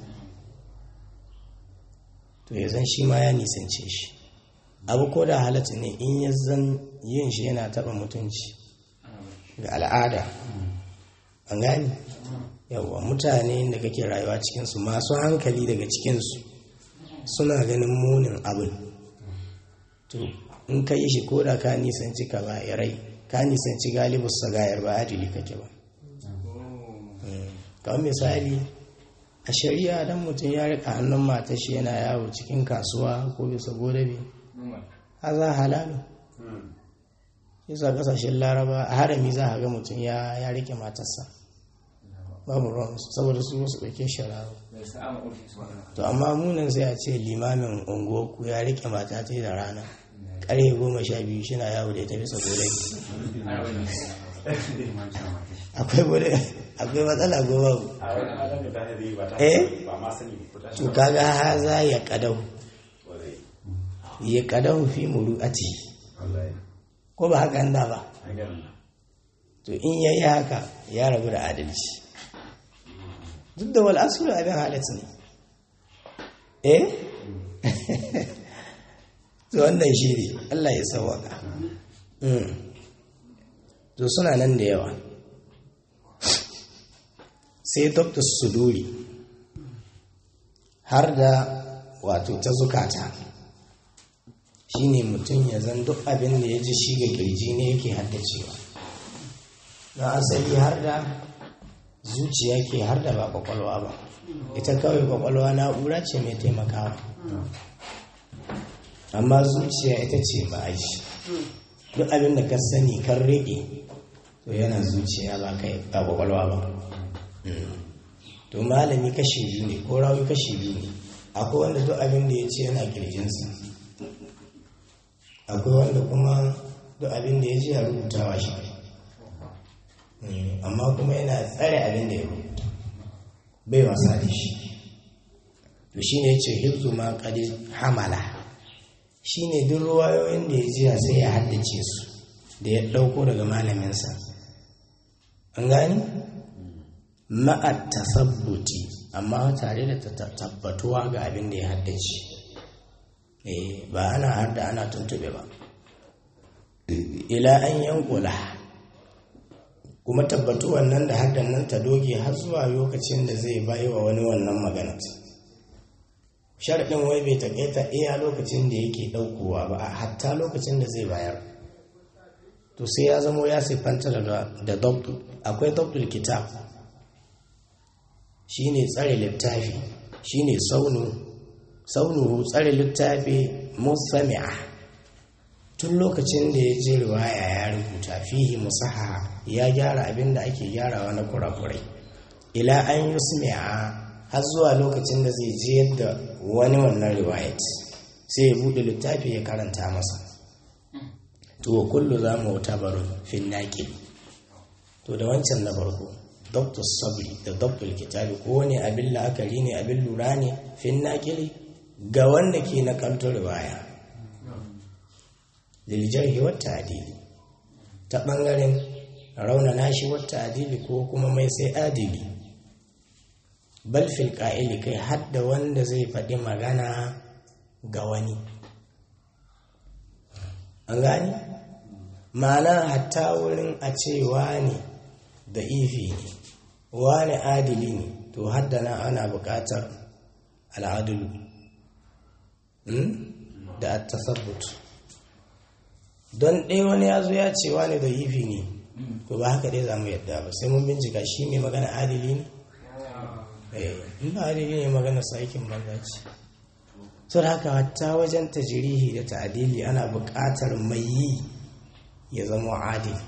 to ya zan shi ma ya nisance shi abu ko da halatta ne in ya zan yin shi yana taɓa mutunci ga al'ada an gani yawwa mutane da kake rayuwa cikinsu masu hankali daga cikinsu suna ganin munin abin to in ka yi shi ko da ka nisanci ka ba rai ka nisanci galibus sagayar ba adili kake ba kawai misali a shari'a dan mutum ya rika hannun matar shi yana yawo cikin kasuwa ko bisa godabe haza halalu yasa kasashen laraba a harami za a ga mutum ya rike matarsa babu ruwan saboda su wasu ɗauke shara'a to amma munin sai a ce limamin unguwarku ya rike mata ta da rana ƙarfe goma sha biyu shina yawo da ita bisa godabe akwai akwai matsala goma eh to kaga haza ya kadau ya kadau fi muru'ati ko ba haka anda ba to in yayi haka ya rabu da adalci duk da wal asulu abin halatta ne eh to wannan shi ne Allah ya sawaka to suna nan da yawa sai dr suduri har da wato ta zukata shine mutum ya zan duk abin da ya ji shi ga kirji ne yake haddacewa na asali har da zuciya ke har da ba kwakwalwa ba ita kawai kwakwalwa na'ura ce mai taimakawa amma zuciya ita ce ba a shi duk abin da ka sani kan rage to yana zuciya ba kai ba kwakwalwa ba to malami kashi biyu ne ko rawi kashi biyu ne akwai wanda duk abin da ya ce yana kirjinsa akwai wanda kuma duk abin da ya ce ya rubutawa shi amma kuma yana tsare abin da ya rubuta bai wasa da shi to shi ne ce hibzu ma kadi hamala shi ne duk ruwayoyin da ya jiya sai ya haddace su da ya ɗauko daga malaminsa an gani ma'at tasabbuti amma tare da tabbatuwa ga abin da ya haddace ba ana har da ana tuntube ba ila an yankula kuma tabbatuwan nan da haddan nan ta doge har zuwa lokacin da zai bayi wa wani wannan maganar sharaɗin wai bai taƙaita iya lokacin da yake ɗaukowa ba a hatta lokacin da zai bayar to sai ya zamo ya siffanta da dabtu akwai dabtul kitab shine tsare littafi shine saunu saunuhu tsare littafi musami'a tun lokacin da ya je riwaya ya rubuta fihi musaha ya gyara abin da ake gyarawa na kurakurai ila an yusmi'a har zuwa lokacin da zai je yadda wani wannan riwayat sai ya buɗe littafi ya karanta masa to kullu za mu wuta barun fin naƙi to da wancan na farko dr sabri da dr kitabi ko wani abin la'akari ne abin lura ne fin naƙili ga wanda ke na kantar riwaya liljarhi wata adili ta ɓangaren raunana shi wata adili ko kuma mai sai adili balfil ƙa'ili kai hadda wanda zai faɗi magana ga wani an gani ma'ana hatta wurin a ce wani da ifi ne wani adili ne to haddana ana buƙatar al'adulu da at-tasabbut don ɗaya wani ya zo ya ce wani da ifi ne to ba haka dai za mu yadda ba sai mun bincika shi mai magana adili ne in ba adili ne magana sakin banza ce so da haka hatta wajen tajirihi da ta'adili ana buƙatar mai yi ya zama adili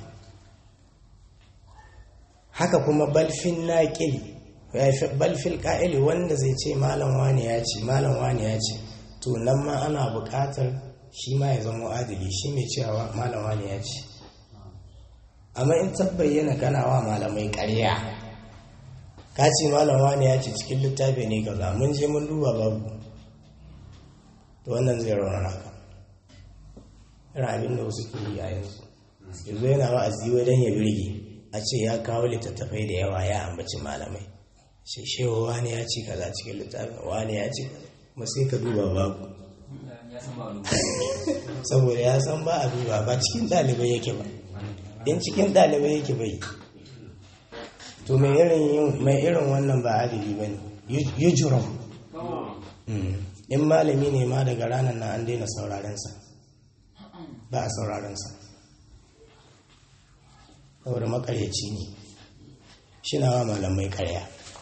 haka kuma balfin naƙil balfil ƙa'ili wanda zai ce malam wani ya ce malam wani ya ce to nan ma ana buƙatar shi ma ya zama adili shi mai cewa malam wani ya ce amma in tabbayyana kana wa malamai ƙarya ka ce malam wani ya ce cikin littafi ne kaza mun je mun duba babu to wannan zai raunana ka irin abin da wasu ke yi a yanzu yanzu yana wa'azi wai don ya birge a ce ya kawo littattafai da yawa ya ambaci malamai shi shewa wani ya ci kaza cikin littafin wani ya ci kuma sai ka duba babu saboda ya san ba a duba ba cikin ɗalibai yake ba in cikin ɗalibai yake bai to mai irin wannan ba adili ba ne yujuram in malami ne ma daga ranar na an daina saurarensa ba a saurarensa saboda makaryaci ne shi na wa malamai karya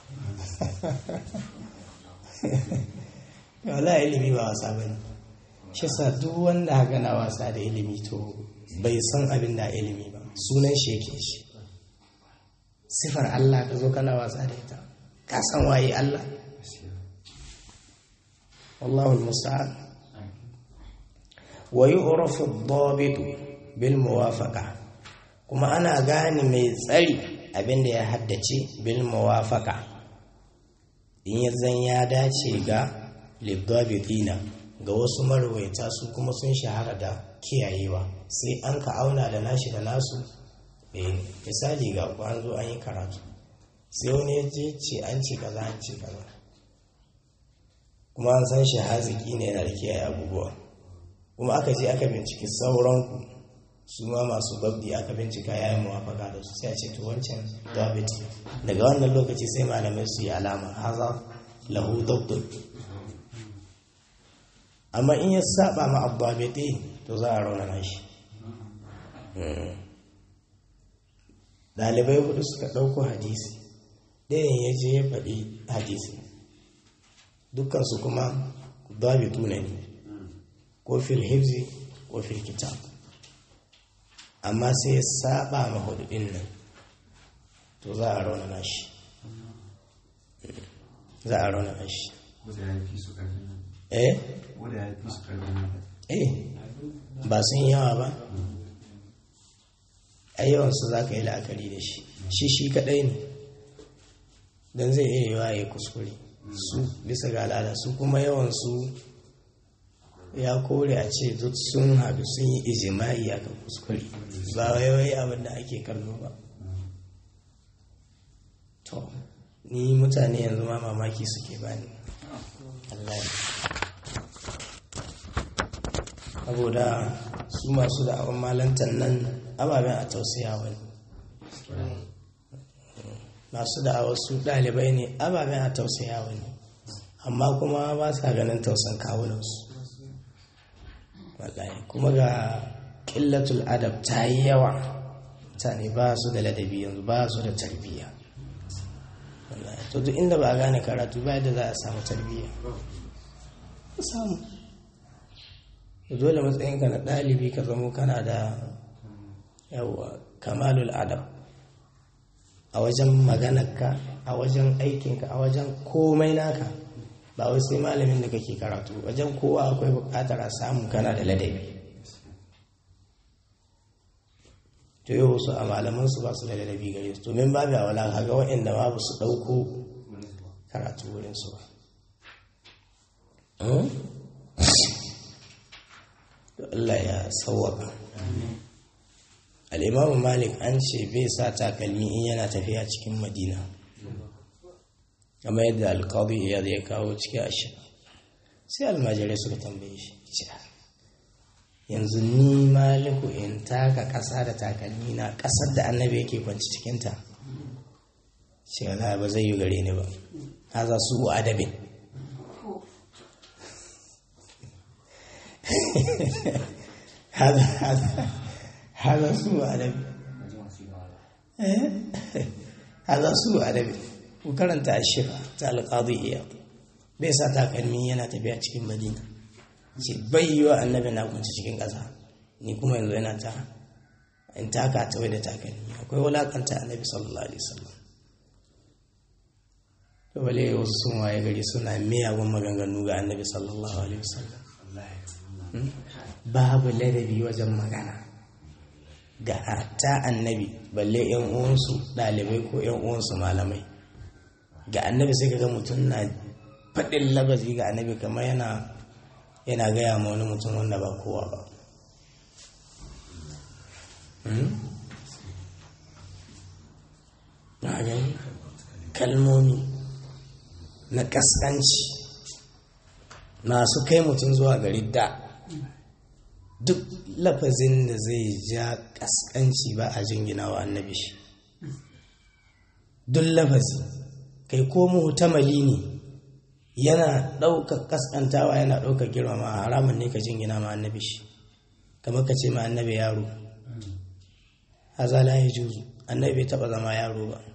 wala ilimi ba wasa ba ne shi sa duk wanda haka na wasa da ilimi to bai san abin da ilimi ba sunan shi yake shi sifar Allah ka zo kana wasa da ita ka san waye Allah والله المستعان ويعرف الضابط بالموافقة كما أنا غاني mai tsari abinda ya haddace bil muwafaqa in yazan ya dace ga libdabitina ga wasu marwaita su kuma sun shahara da kiyayewa sai an ka auna da nashi da nasu eh misali ga an zo an yi karatu sai wani ya je ce an ce kaza an ce kaza kuma an san shi haziki ne yana da kiyaye abubuwa kuma aka je aka binciki sauranku su ma masu babdi aka bincika ya yi muwafaka da su sai a ce to wancan dabit daga wannan lokaci sai malamai su yi alama haza lahu dabdun amma in ya saba ma abbabiti to za a raunana shi ɗalibai hudu suka ɗauko hadisi ɗayan ya je ya faɗi hadisi dukkansu kuma dabitu ne ko fil hifzi ko fil kitab amma sai ya saba ma hududin nan to za a raunana shi za a raunana shi eh eh ba sun yawa ba ayyawansu za ka yi la'akari da shi shi shi kadai ne don zai iya yawa ya kuskure su bisa ga al'ada su kuma yawansu ya kore a ce duk sun haɗu sun yi ijima'i a kan kuskure ba waiwai abin da ake kallo ba to ni mutane yanzu ma mamaki suke bani Allah saboda su masu da abin malantar nan ababen a tausaya wani masu da wasu ɗalibai ne ababen a tausaya wani amma kuma ba sa ganin tausan kawunansu wallahi kuma ga ƙillatul adab ta yi yawa mutane ba su da ladabi yanzu ba su da tarbiyya to duk inda ba a gane karatu ba yadda za a samu tarbiyya samu dole matsayinka na ɗalibi ka zamo kana da yawa kamalul adab a wajen maganarka a wajen aikinka a wajen komai naka ba wai sai malamin da kake karatu wajen kowa akwai bukatar a samu kana da ladabi to yi wasu a malamansu ba su da ladabi gare su domin babu a wala kaga waɗanda babu su ɗauko karatu wurinsu ba to Allah ya sauwaka al'imamu malik an ce bai sa takalmi in yana tafiya cikin madina kama yadda alkawai ya zai kawo cikin ashe sai almajirai suka tambaye shi yanzu ni maliku in taka ƙasa da takalmi na ƙasar da annabi yake kwanci cikinta shi wala ba zai yi gare ni ba haza su adabin haza su adabin haza su adabin ku karanta ashifa ta alƙadiyya bai sa takalmi yana tafiya cikin madina ce bai yi wa annabi na kunci cikin ƙasa ni kuma yanzu yana ta in taka ta wai da takalmi akwai wulakanta annabi sallallahu alaihi wasallam to bale wasu sun waye gari suna miyagun maganganu ga annabi sallallahu alaihi wasallam babu ladabi wajen magana ga ta annabi balle yan uwansu ɗalibai ko yan uwansu malamai ga annabi sai ka ga mutum na faɗin labazi ga annabi kamar yana yana gaya ma wani mutum wanda ba kowa ba na gani kalmomi na ƙasƙanci masu kai mutum zuwa gari da duk lafazin da zai ja ƙasƙanci ba a jingina wa annabi shi duk lafazi kai ko mutamali ne yana ɗaukar ƙasƙantawa yana ɗaukar girmama haramun ne ka jingina ma annabi shi kamar ka ce ma annabi yaro haza la ya juzu annabi bai taɓa zama yaro ba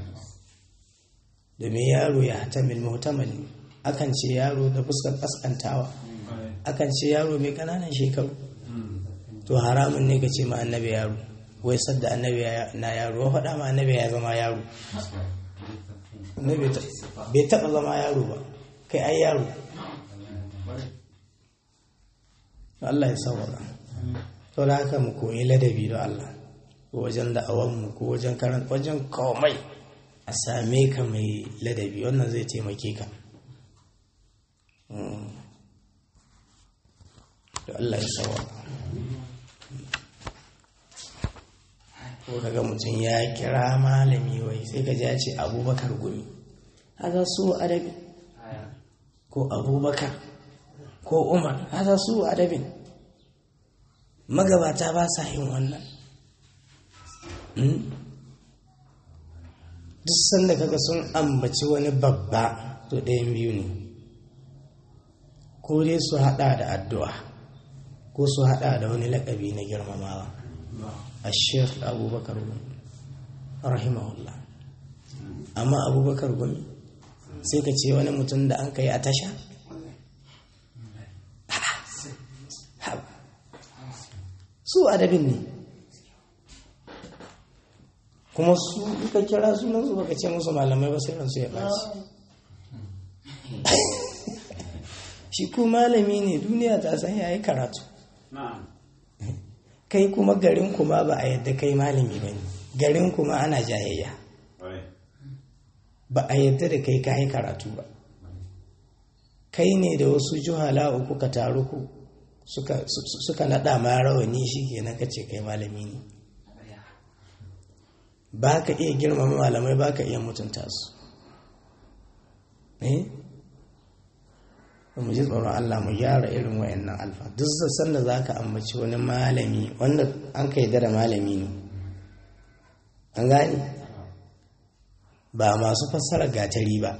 domin yaro ya hatamil muhtamali akan ce yaro da fuskar ƙasƙantawa akan ce yaro mai ƙananan shekaru to haramun ne ka ce ma annabi yaro wai sadda annabi na yaro wa faɗa ma annabi ya zama yaro bai taɓa zama yaro ba kai ai yaro Allah ya saurara to da haka mu koyi ladabi da Allah ko wajen da'awanmu ko wajen karan wajen komai a same ka mai ladabi wannan zai taimake ka to Allah ya saurara ko kaga mutum ya kira malami wai sai ka ji ya ce abubakar gumi haka su adabi ko abubakar ko umar haka su adabin magabata ba sa yin wannan duk sanda kaga sun ambaci wani babba to ɗayan biyu ne ko dai su haɗa da addu'a ko su haɗa da wani laƙabi na girmamawa a sheikh abubakar gumi rahimahullah amma abubakar gumi sai ka ce wani mutum da an kai a tasha su adabin ne kuma su duka kira sunan su baka ce musu malamai ba sai ransu ya ɓaci shi ko malami ne duniya ta san yayi karatu kai kuma garin kuma ba a yadda kai malami ba ne garin kuma ana jayayya ba a yadda da kai kayi karatu ba kai ne da wasu juhala uku ka taru ku suka naɗa ma rawani shi kenan ka ce kai malami ne ba ka iya girmama malamai ba ka iya mutunta su eh mu ji tsoron Allah mu gyara irin wayannan alfa duk sassan da za ka ambaci wani malami wanda an ka da malami ne an gani ba masu fassara gatari ba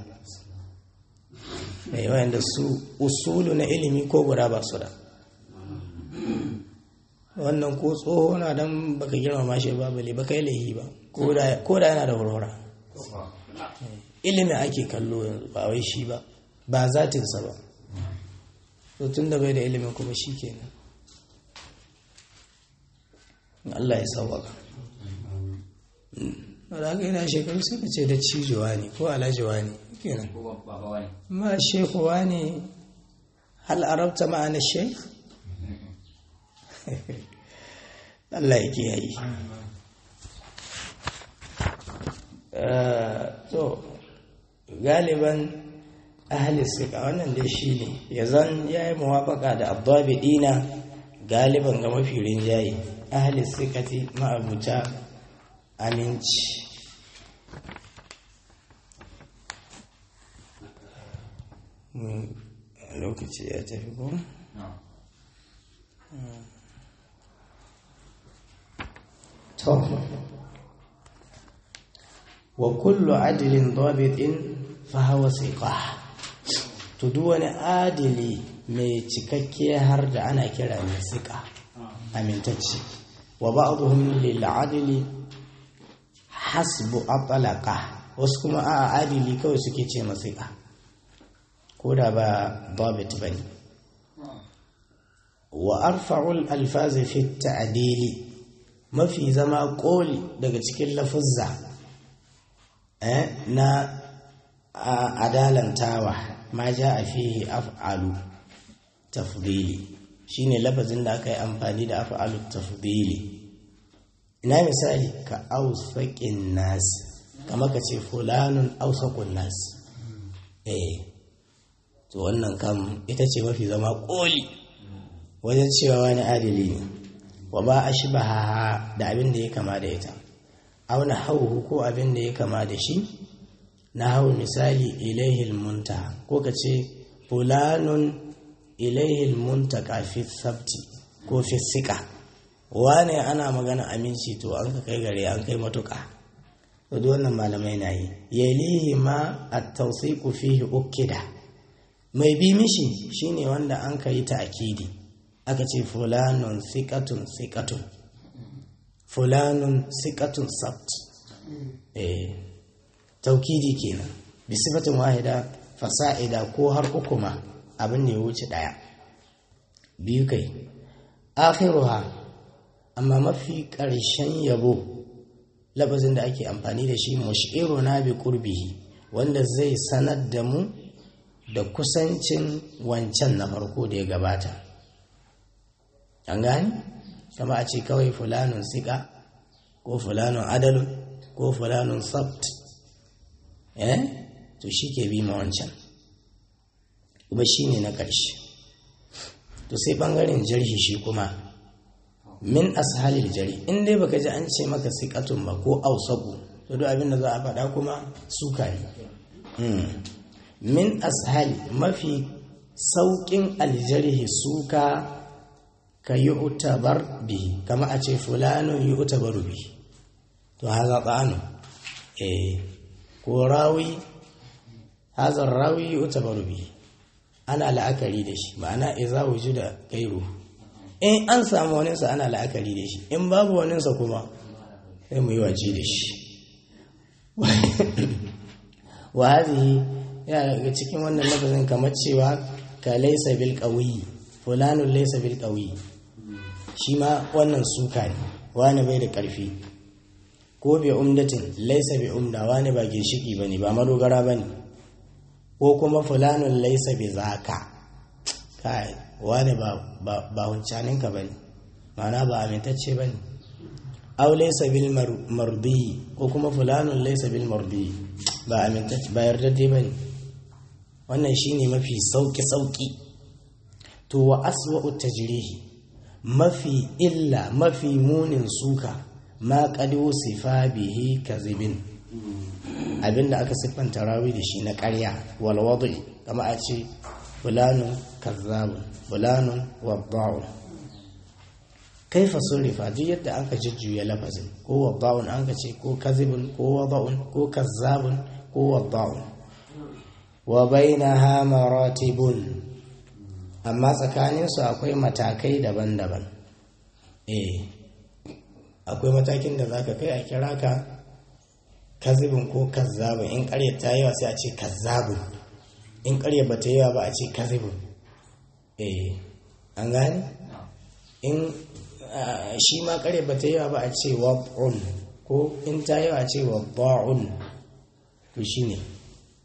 mai wayanda su usulu na ilimi ko guda ba su da wannan ko tsoho na don baka girmama shi ba bale baka yi laihi ba ko da yana da hurhura ilimi ake kallo yanzu ba wai shi ba ba zatinsa ba tun da bai da ilimin kuma shi kenan Allah ya sauwaka da haka yana shekaru sai ka ce da cijowa ne ko alajiwa ne kenan ko ba ba wani ma shekhu wani hal arabta ma'ana shekh Allah ya kiyaye Eh, to galiban ahli sika wannan dai shi ne ya zan ya yi muwafaka da abbabi dina galiban ga mafi rinjaye ahli sikati ma'abuta aminci Hmm, lokaci ya tafi ko? no to wa kullu adilin dabitin fa hawa siqah to duk wani adili mai cikakke har da ana kira mai siqa amintacce wa ba'dhum lil adili hasbu atlaqa wasu kuma a adili kawai suke ce masiqa ko da ba dabit bane wa arfa'ul alfazi fi ta'dili mafi zama koli daga cikin lafuzza eh, na a- adalantawa ma ja a fihi af'alu tafdili shine lafazin da aka yi amfani da af'alu tafdili ina misali ka ausaqin nas kama ka ce fulanun ausaqun nas eh to wannan kam ita ce mafi zama koli wajen cewa wani adili ne wa ba a shi da abin da ya kama da ita auna hauhu ko abin da ya kama da shi na hau misali ilaihil munta ko ka ce fulanun ilaihil munta fi sabti ko fi sika wane ana magana aminci to an ka kai gare an kai matuka to duk wannan malamai na yi yalihi ma at-tawsiqu fihi ukida mai bi mishi shine wanda an kai ta akidi aka ce fulanun sikatun sikatun fulanun sikatun sabt eh taukidi kenan bi sifatin wahida fasa'ida ko har uku ma abin ne ya wuce daya biyu kai akhiruha amma mafi ƙarshen yabo labazin da ake amfani da shi mushiruna bi qurbihi wanda zai sanar da mu da kusancin wancan na farko da ya gabata an gani kama a ce kawai fulanun sika ko fulanun adalun ko fulanun sabt eh to shi ke bi ma wancan kuma shi ne na ƙarshe to sai ɓangaren jarhi shi kuma min ashalil jari in dai baka ji an ce maka sikatun ba ko ausaku to duk abin da za a faɗa kuma suka ne min ashali mafi sauƙin aljarhi suka ka yi utabar bihi kama a ce fulanun yi utabaru bihi to haza tsanu eh ko rawi hazar rawi yi utabaru bihi ana la'akari da shi ma'ana iza da gairu in an samu waninsa ana la'akari da shi in babu waninsa kuma sai mu yi waje da shi wa hazihi yana daga cikin wannan lafazin kamar cewa ka laisa bil qawi fulanun laisa bil qawi shi ma wannan suka ne wani bai da karfi ko bai umdatin laisa bi umda wani ba ginshiki bane ba madogara bane ko kuma fulanun laisa bi zaka kai wani ba ba huncaninka bane ma'ana ba amintacce bane aw laysa bil mardi ko kuma fulanun laysa bil mardi ba amintacce ba yardadde bane wannan shine mafi sauki sauki to wa aswa'u tajrihi mafi illa mafi munin suka ma qad sifa bihi kazibin abinda aka siffanta rawi da shi na ƙarya wal wadi kama a ce fulanun kazzabun fulanun wadda'un kaifa surrifa duk yadda aka jujjuya lafazin ko wadda'un an ka ce ko kazibun ko wada'un ko kazzabun ko wadda'un wa bainaha maratibun amma tsakaninsu akwai matakai daban-daban eh akwai matakin da zaka kai a kira ka kazibin ko kazzabun in ƙarya ta yawa sai a ce kazzabun in ƙarya ba ta yawa ba a ce kazibun eh an gane in shi ma ƙarya ba ta yawa ba a ce wab'un ko in ta yawa a ce wabba'un to shi ne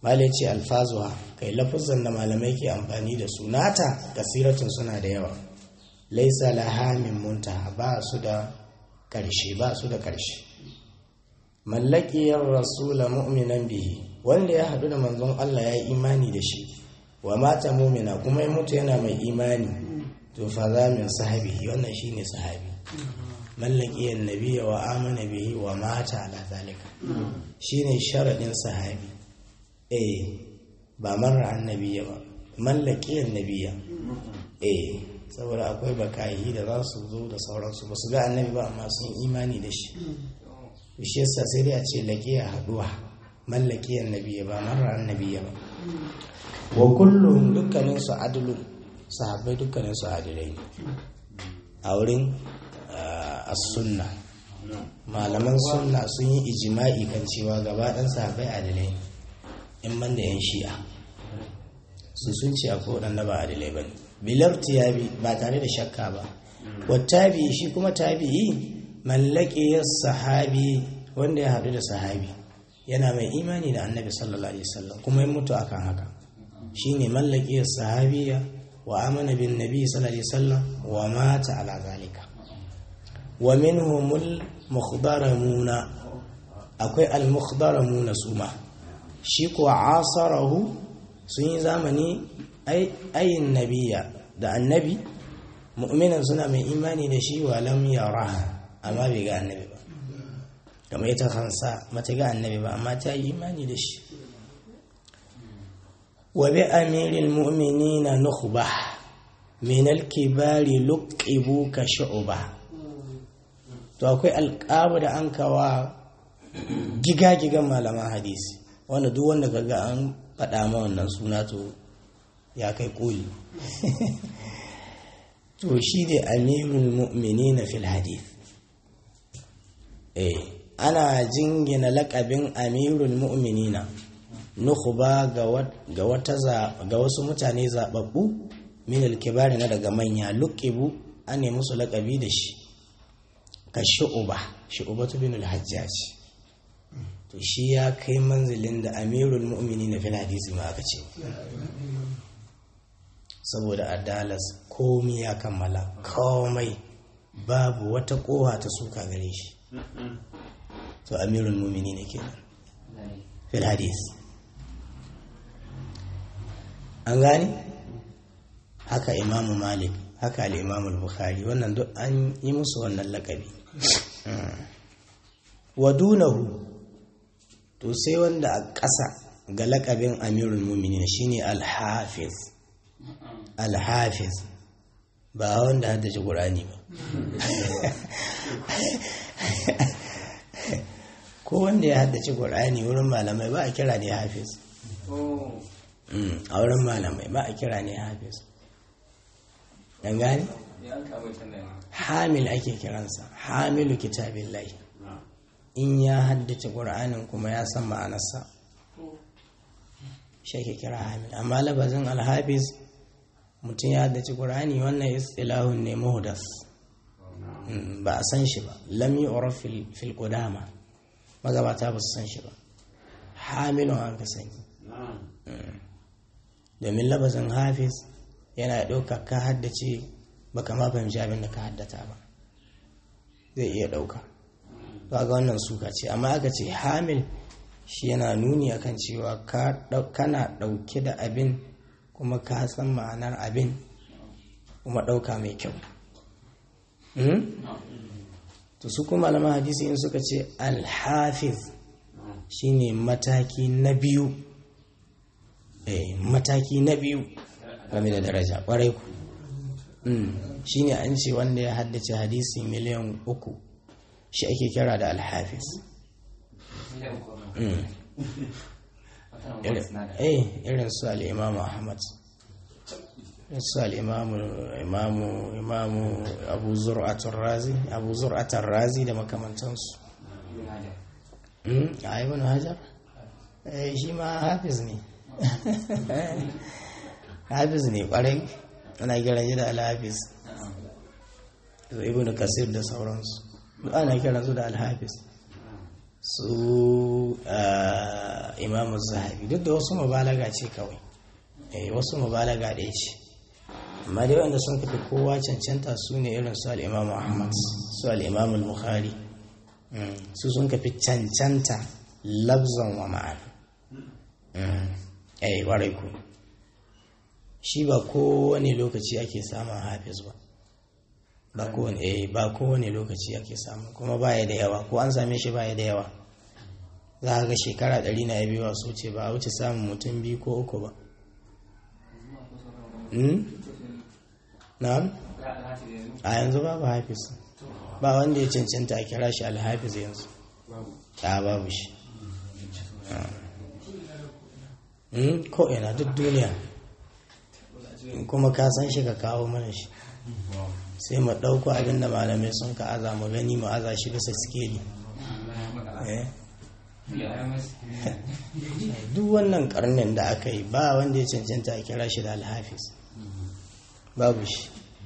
malai ce alfazuwa kai lafuzan da malamai ke amfani da su nata kasiratun suna da yawa laisa laha min muntaha ba su da karshe ba su da karshe mallakiyar rasula mu'minan bihi wanda ya haɗu da manzon Allah ya yi imani da shi wa mata mumina kuma ya mutu yana mai imani to fa za min sahabihi wannan shine sahabi mallakiyar nabiyya wa amana bihi wa mata ala zalika shine sharadin sahabi eh ba marar annabiya ba mallakiyar nabiya eh saboda akwai bakayi da za su zo da sauransu ba su ga annabi ba amma sun imani da shi shi yasa sai dai a ce laqiya haduwa mallakiyar nabiya ba marar annabiya ba wa kullum dukkanin su adlun sahabbai dukkanin su adilai a wurin as-sunna malaman sunna sun yi ijima'i kan cewa gaba ɗan sahabbai adilai ne in man da 'yan shi'a su sun ce akwai waɗanda ba adilai ba ne bilar tiyabi ba tare da shakka ba wattabi shi kuma tabi'i mallake sahabi wanda ya haɗu da sahabi yana mai imani da annabi sallallahu alaihi wasallam kuma ya mutu akan haka shine mallake sahabiya wa amana bin nabi sallallahu alaihi wasallam wa mata ala zalika wa minhumul mukhdaramuna akwai al mukhdaramuna suma shi kuwa asarahu sun yi zamani ayin nabiya da annabi mu'minan suna mai imani da shi wa lam yara amma bai ga annabi ba kamar ita kansa mata ga annabi ba amma ta yi imani da shi wa bi amiril mu'minina nukhba min al-kibari luqibu ka shu'ba to akwai alƙabu da an kawa giga-gigan malaman hadisi wanda duk wanda kaga an faɗa ma wannan suna to ya kai ƙoli to shi ne amirul mu'mini na fil hadith eh ana jingina lakabin amirul mu'minina nukhba ga wata ga wasu mutane zababbu min al-kibari na daga manya luqibu an ne musu lakabi da shi ka shu'uba shu'ubatu bin al-hajjaj to shi ya kai manzilin da amirul mu'minina fil hadisi ma aka ce saboda adalas komi ya kammala komai babu wata kowa ta suka gare shi to amirul mumini ne kenan fil hadis an gani haka imamu malik haka al'imamu bukhari wannan duk an yi musu wannan lakabi wadunahu to sai wanda a ƙasa ga lakabin amirul mumini shine al-hafiz al-hafiz ba wanda haddace ƙurani ba ko wanda ya haddace ƙur'ani wurin malamai ba a kira ne hafiz a wurin malamai ba a kira ne hafiz ɗan gani hamil ake kiransa hamilu kitabin lai in ya haddace ƙur'anin kuma ya san ma'anarsa shi ake kira hamil amma labazin alhafiz mutum ya haddace ƙur'ani wannan istilahun ne muhdas ba a san shi ba lam yi fil qudama magabata ba su san shi ba hamilun an ka sani domin labazin hafiz yana ɗauka ka haddace ba kama fahimci abin da ka haddata ba zai iya ɗauka ba ga wannan suka ce amma aka ce hamil shi yana nuni akan cewa kana ɗauke da abin kuma ka san ma'anar abin kuma ɗauka mai kyau to su kuma malaman hadisi in suka ce alhafiz shine mataki na biyu eh mataki na biyu game da daraja kwarai ku shine an ce wanda ya haddace hadisi miliyan uku shi ake kira da alhafiz eh irin su al'imamu ahmad su al'imamu imamu imamu abu zur'atar razi abu zur'atar razi da makamantansu a ibn hajar shi ma hafiz ne hafiz ne kwarai ana kiran shi da alhafiz da ibn kasir da sauransu duk ana kiran su da alhafiz su imamu zahabi duk da wasu mubalaga ce kawai eh wasu mubalaga ɗaya ce amma dai wanda sun kafi kowa cancanta su ne irin su al'imamu ahmad su al'imamu al-bukhari su sun kafi cancanta labzan wa ma'ana eh warai ku shi ba kowane lokaci ake samun hafiz ba ba kowane eh ba kowane lokaci ake samu kuma baya da yawa ko an same shi baya da yawa za a ga shekara ɗari na yabewa su ce ba a wuce samun mutum biyu ko uku ba na'am a yanzu babu hafiz ba wanda ya cancanta a kira shi alhafiz yanzu a babu shi ko ina duk duniya kuma ka san shi ka kawo mana shi sai mu ɗauko abin da malamai sun ka aza mu gani mu aza shi bisa sikeli duk wannan karnin da aka yi ba wanda ya cancanta a kira shi da alhafiz babu shi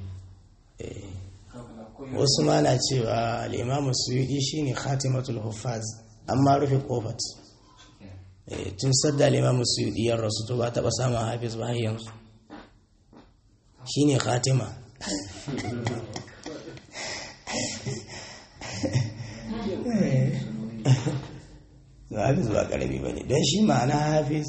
wasu ma na cewa al'imamu suyudi shi ne khatimatul hufaz amma rufe kofat tun sadda al'imamu suyudi yan rasu to ba taɓa samun hafiz ba har yanzu shi ne khatima hafiz ba karami ba ne don shi ma'ana hafiz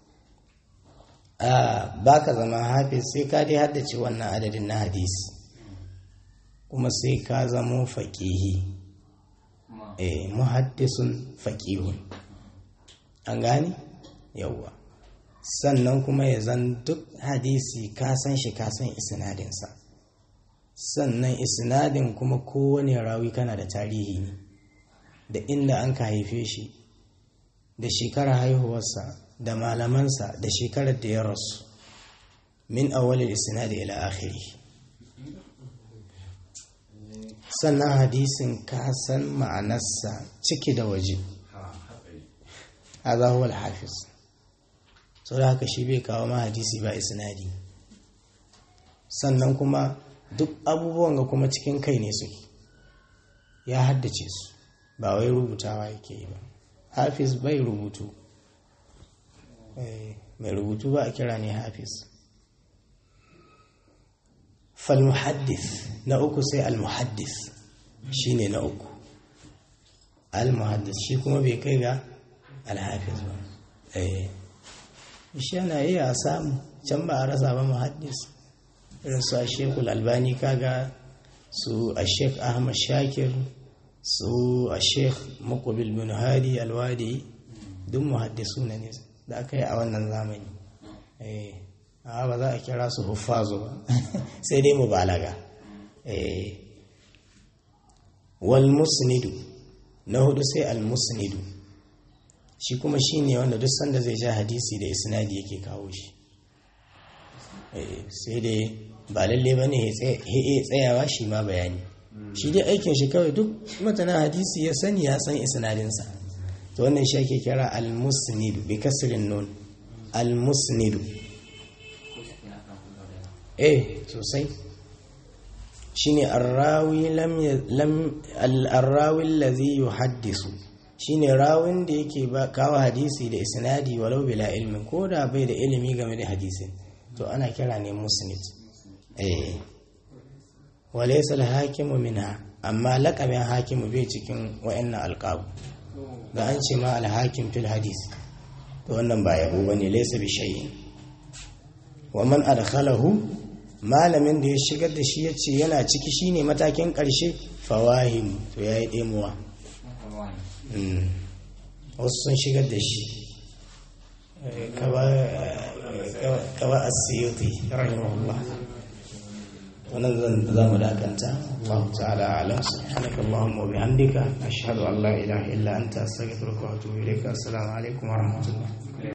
ba ka zama hafiz sai ka dai haddace wannan adadin na hadis kuma sai ka zamo faƙihi muhaddisun faƙihun an gani yauwa sannan kuma ya zan duk hadisi ka san shi ka san isnadinsa sannan isnadin kuma kowane rawi kana da tarihi ne da inda an ka haife shi da shekarar haihuwarsa da malamansa da shekarar da ya rasu min awalil isnadi ila akhiri sannan hadisin ka san ma'anarsa ciki da waje hadha huwa al-hafiz sau da haka shi bai kawo ma hadisi ba isnadi sannan kuma duk abubuwan ga kuma cikin kai ne suke ya haddace su ba wai rubutawa yake yi ba hafiz bai rubutu mai rubutu ba a kira ne hafiz falmuhaddis na uku sai almuhaddis shi ne na uku almuhaddis shi kuma bai kai ga alhafiz ba shi yana iya samu can ba a rasa ba muhaddis irin su a shekul albani kaga su a shek ahmad shakir su a sheikh makobil bin hadi alwadi duk muhaddisu ne da aka yi a wannan zamani a ba za a kira su huffazo ba sai dai mu balaga wal musnidu na hudu sai al musnidu shi kuma shi ne wanda duk sanda zai ja hadisi da isnadi yake kawo shi sai dai ba lalle ba ne ya tsayawa shi ma bayani shi dai aikin shi kawai duk matanan hadisi ya sani ya san isnadinsa to wannan shi ake kira al-musnidu bi kasrin nun al-musnidu eh sosai shine arrawi lam lam al-arrawi allazi yuhaddisu shine rawin da yake ba kawo hadisi da isnadi walau bila ilmin ko da bai da ilimi game da hadisin to ana kira ne musnid eh walaisa hakimu minha amma laƙabin hakimu bai cikin wa'annan alƙabu da an ce ma alhakim fil hadis to wannan ba yabo bane laysa bi shay'in wa man adkhalahu malamin da ya shigar da shi yace yana ciki shine matakin ƙarshe fawahim to yayi demuwa wasu sun shigar da shi kaba asiyuti rahimahullah wannan zan za mu dakanta Allah ta'ala alam subhanaka allahumma wa bihamdika ashhadu an la ilaha illa anta astaghfiruka wa atubu ilayka assalamu alaikum wa rahmatullah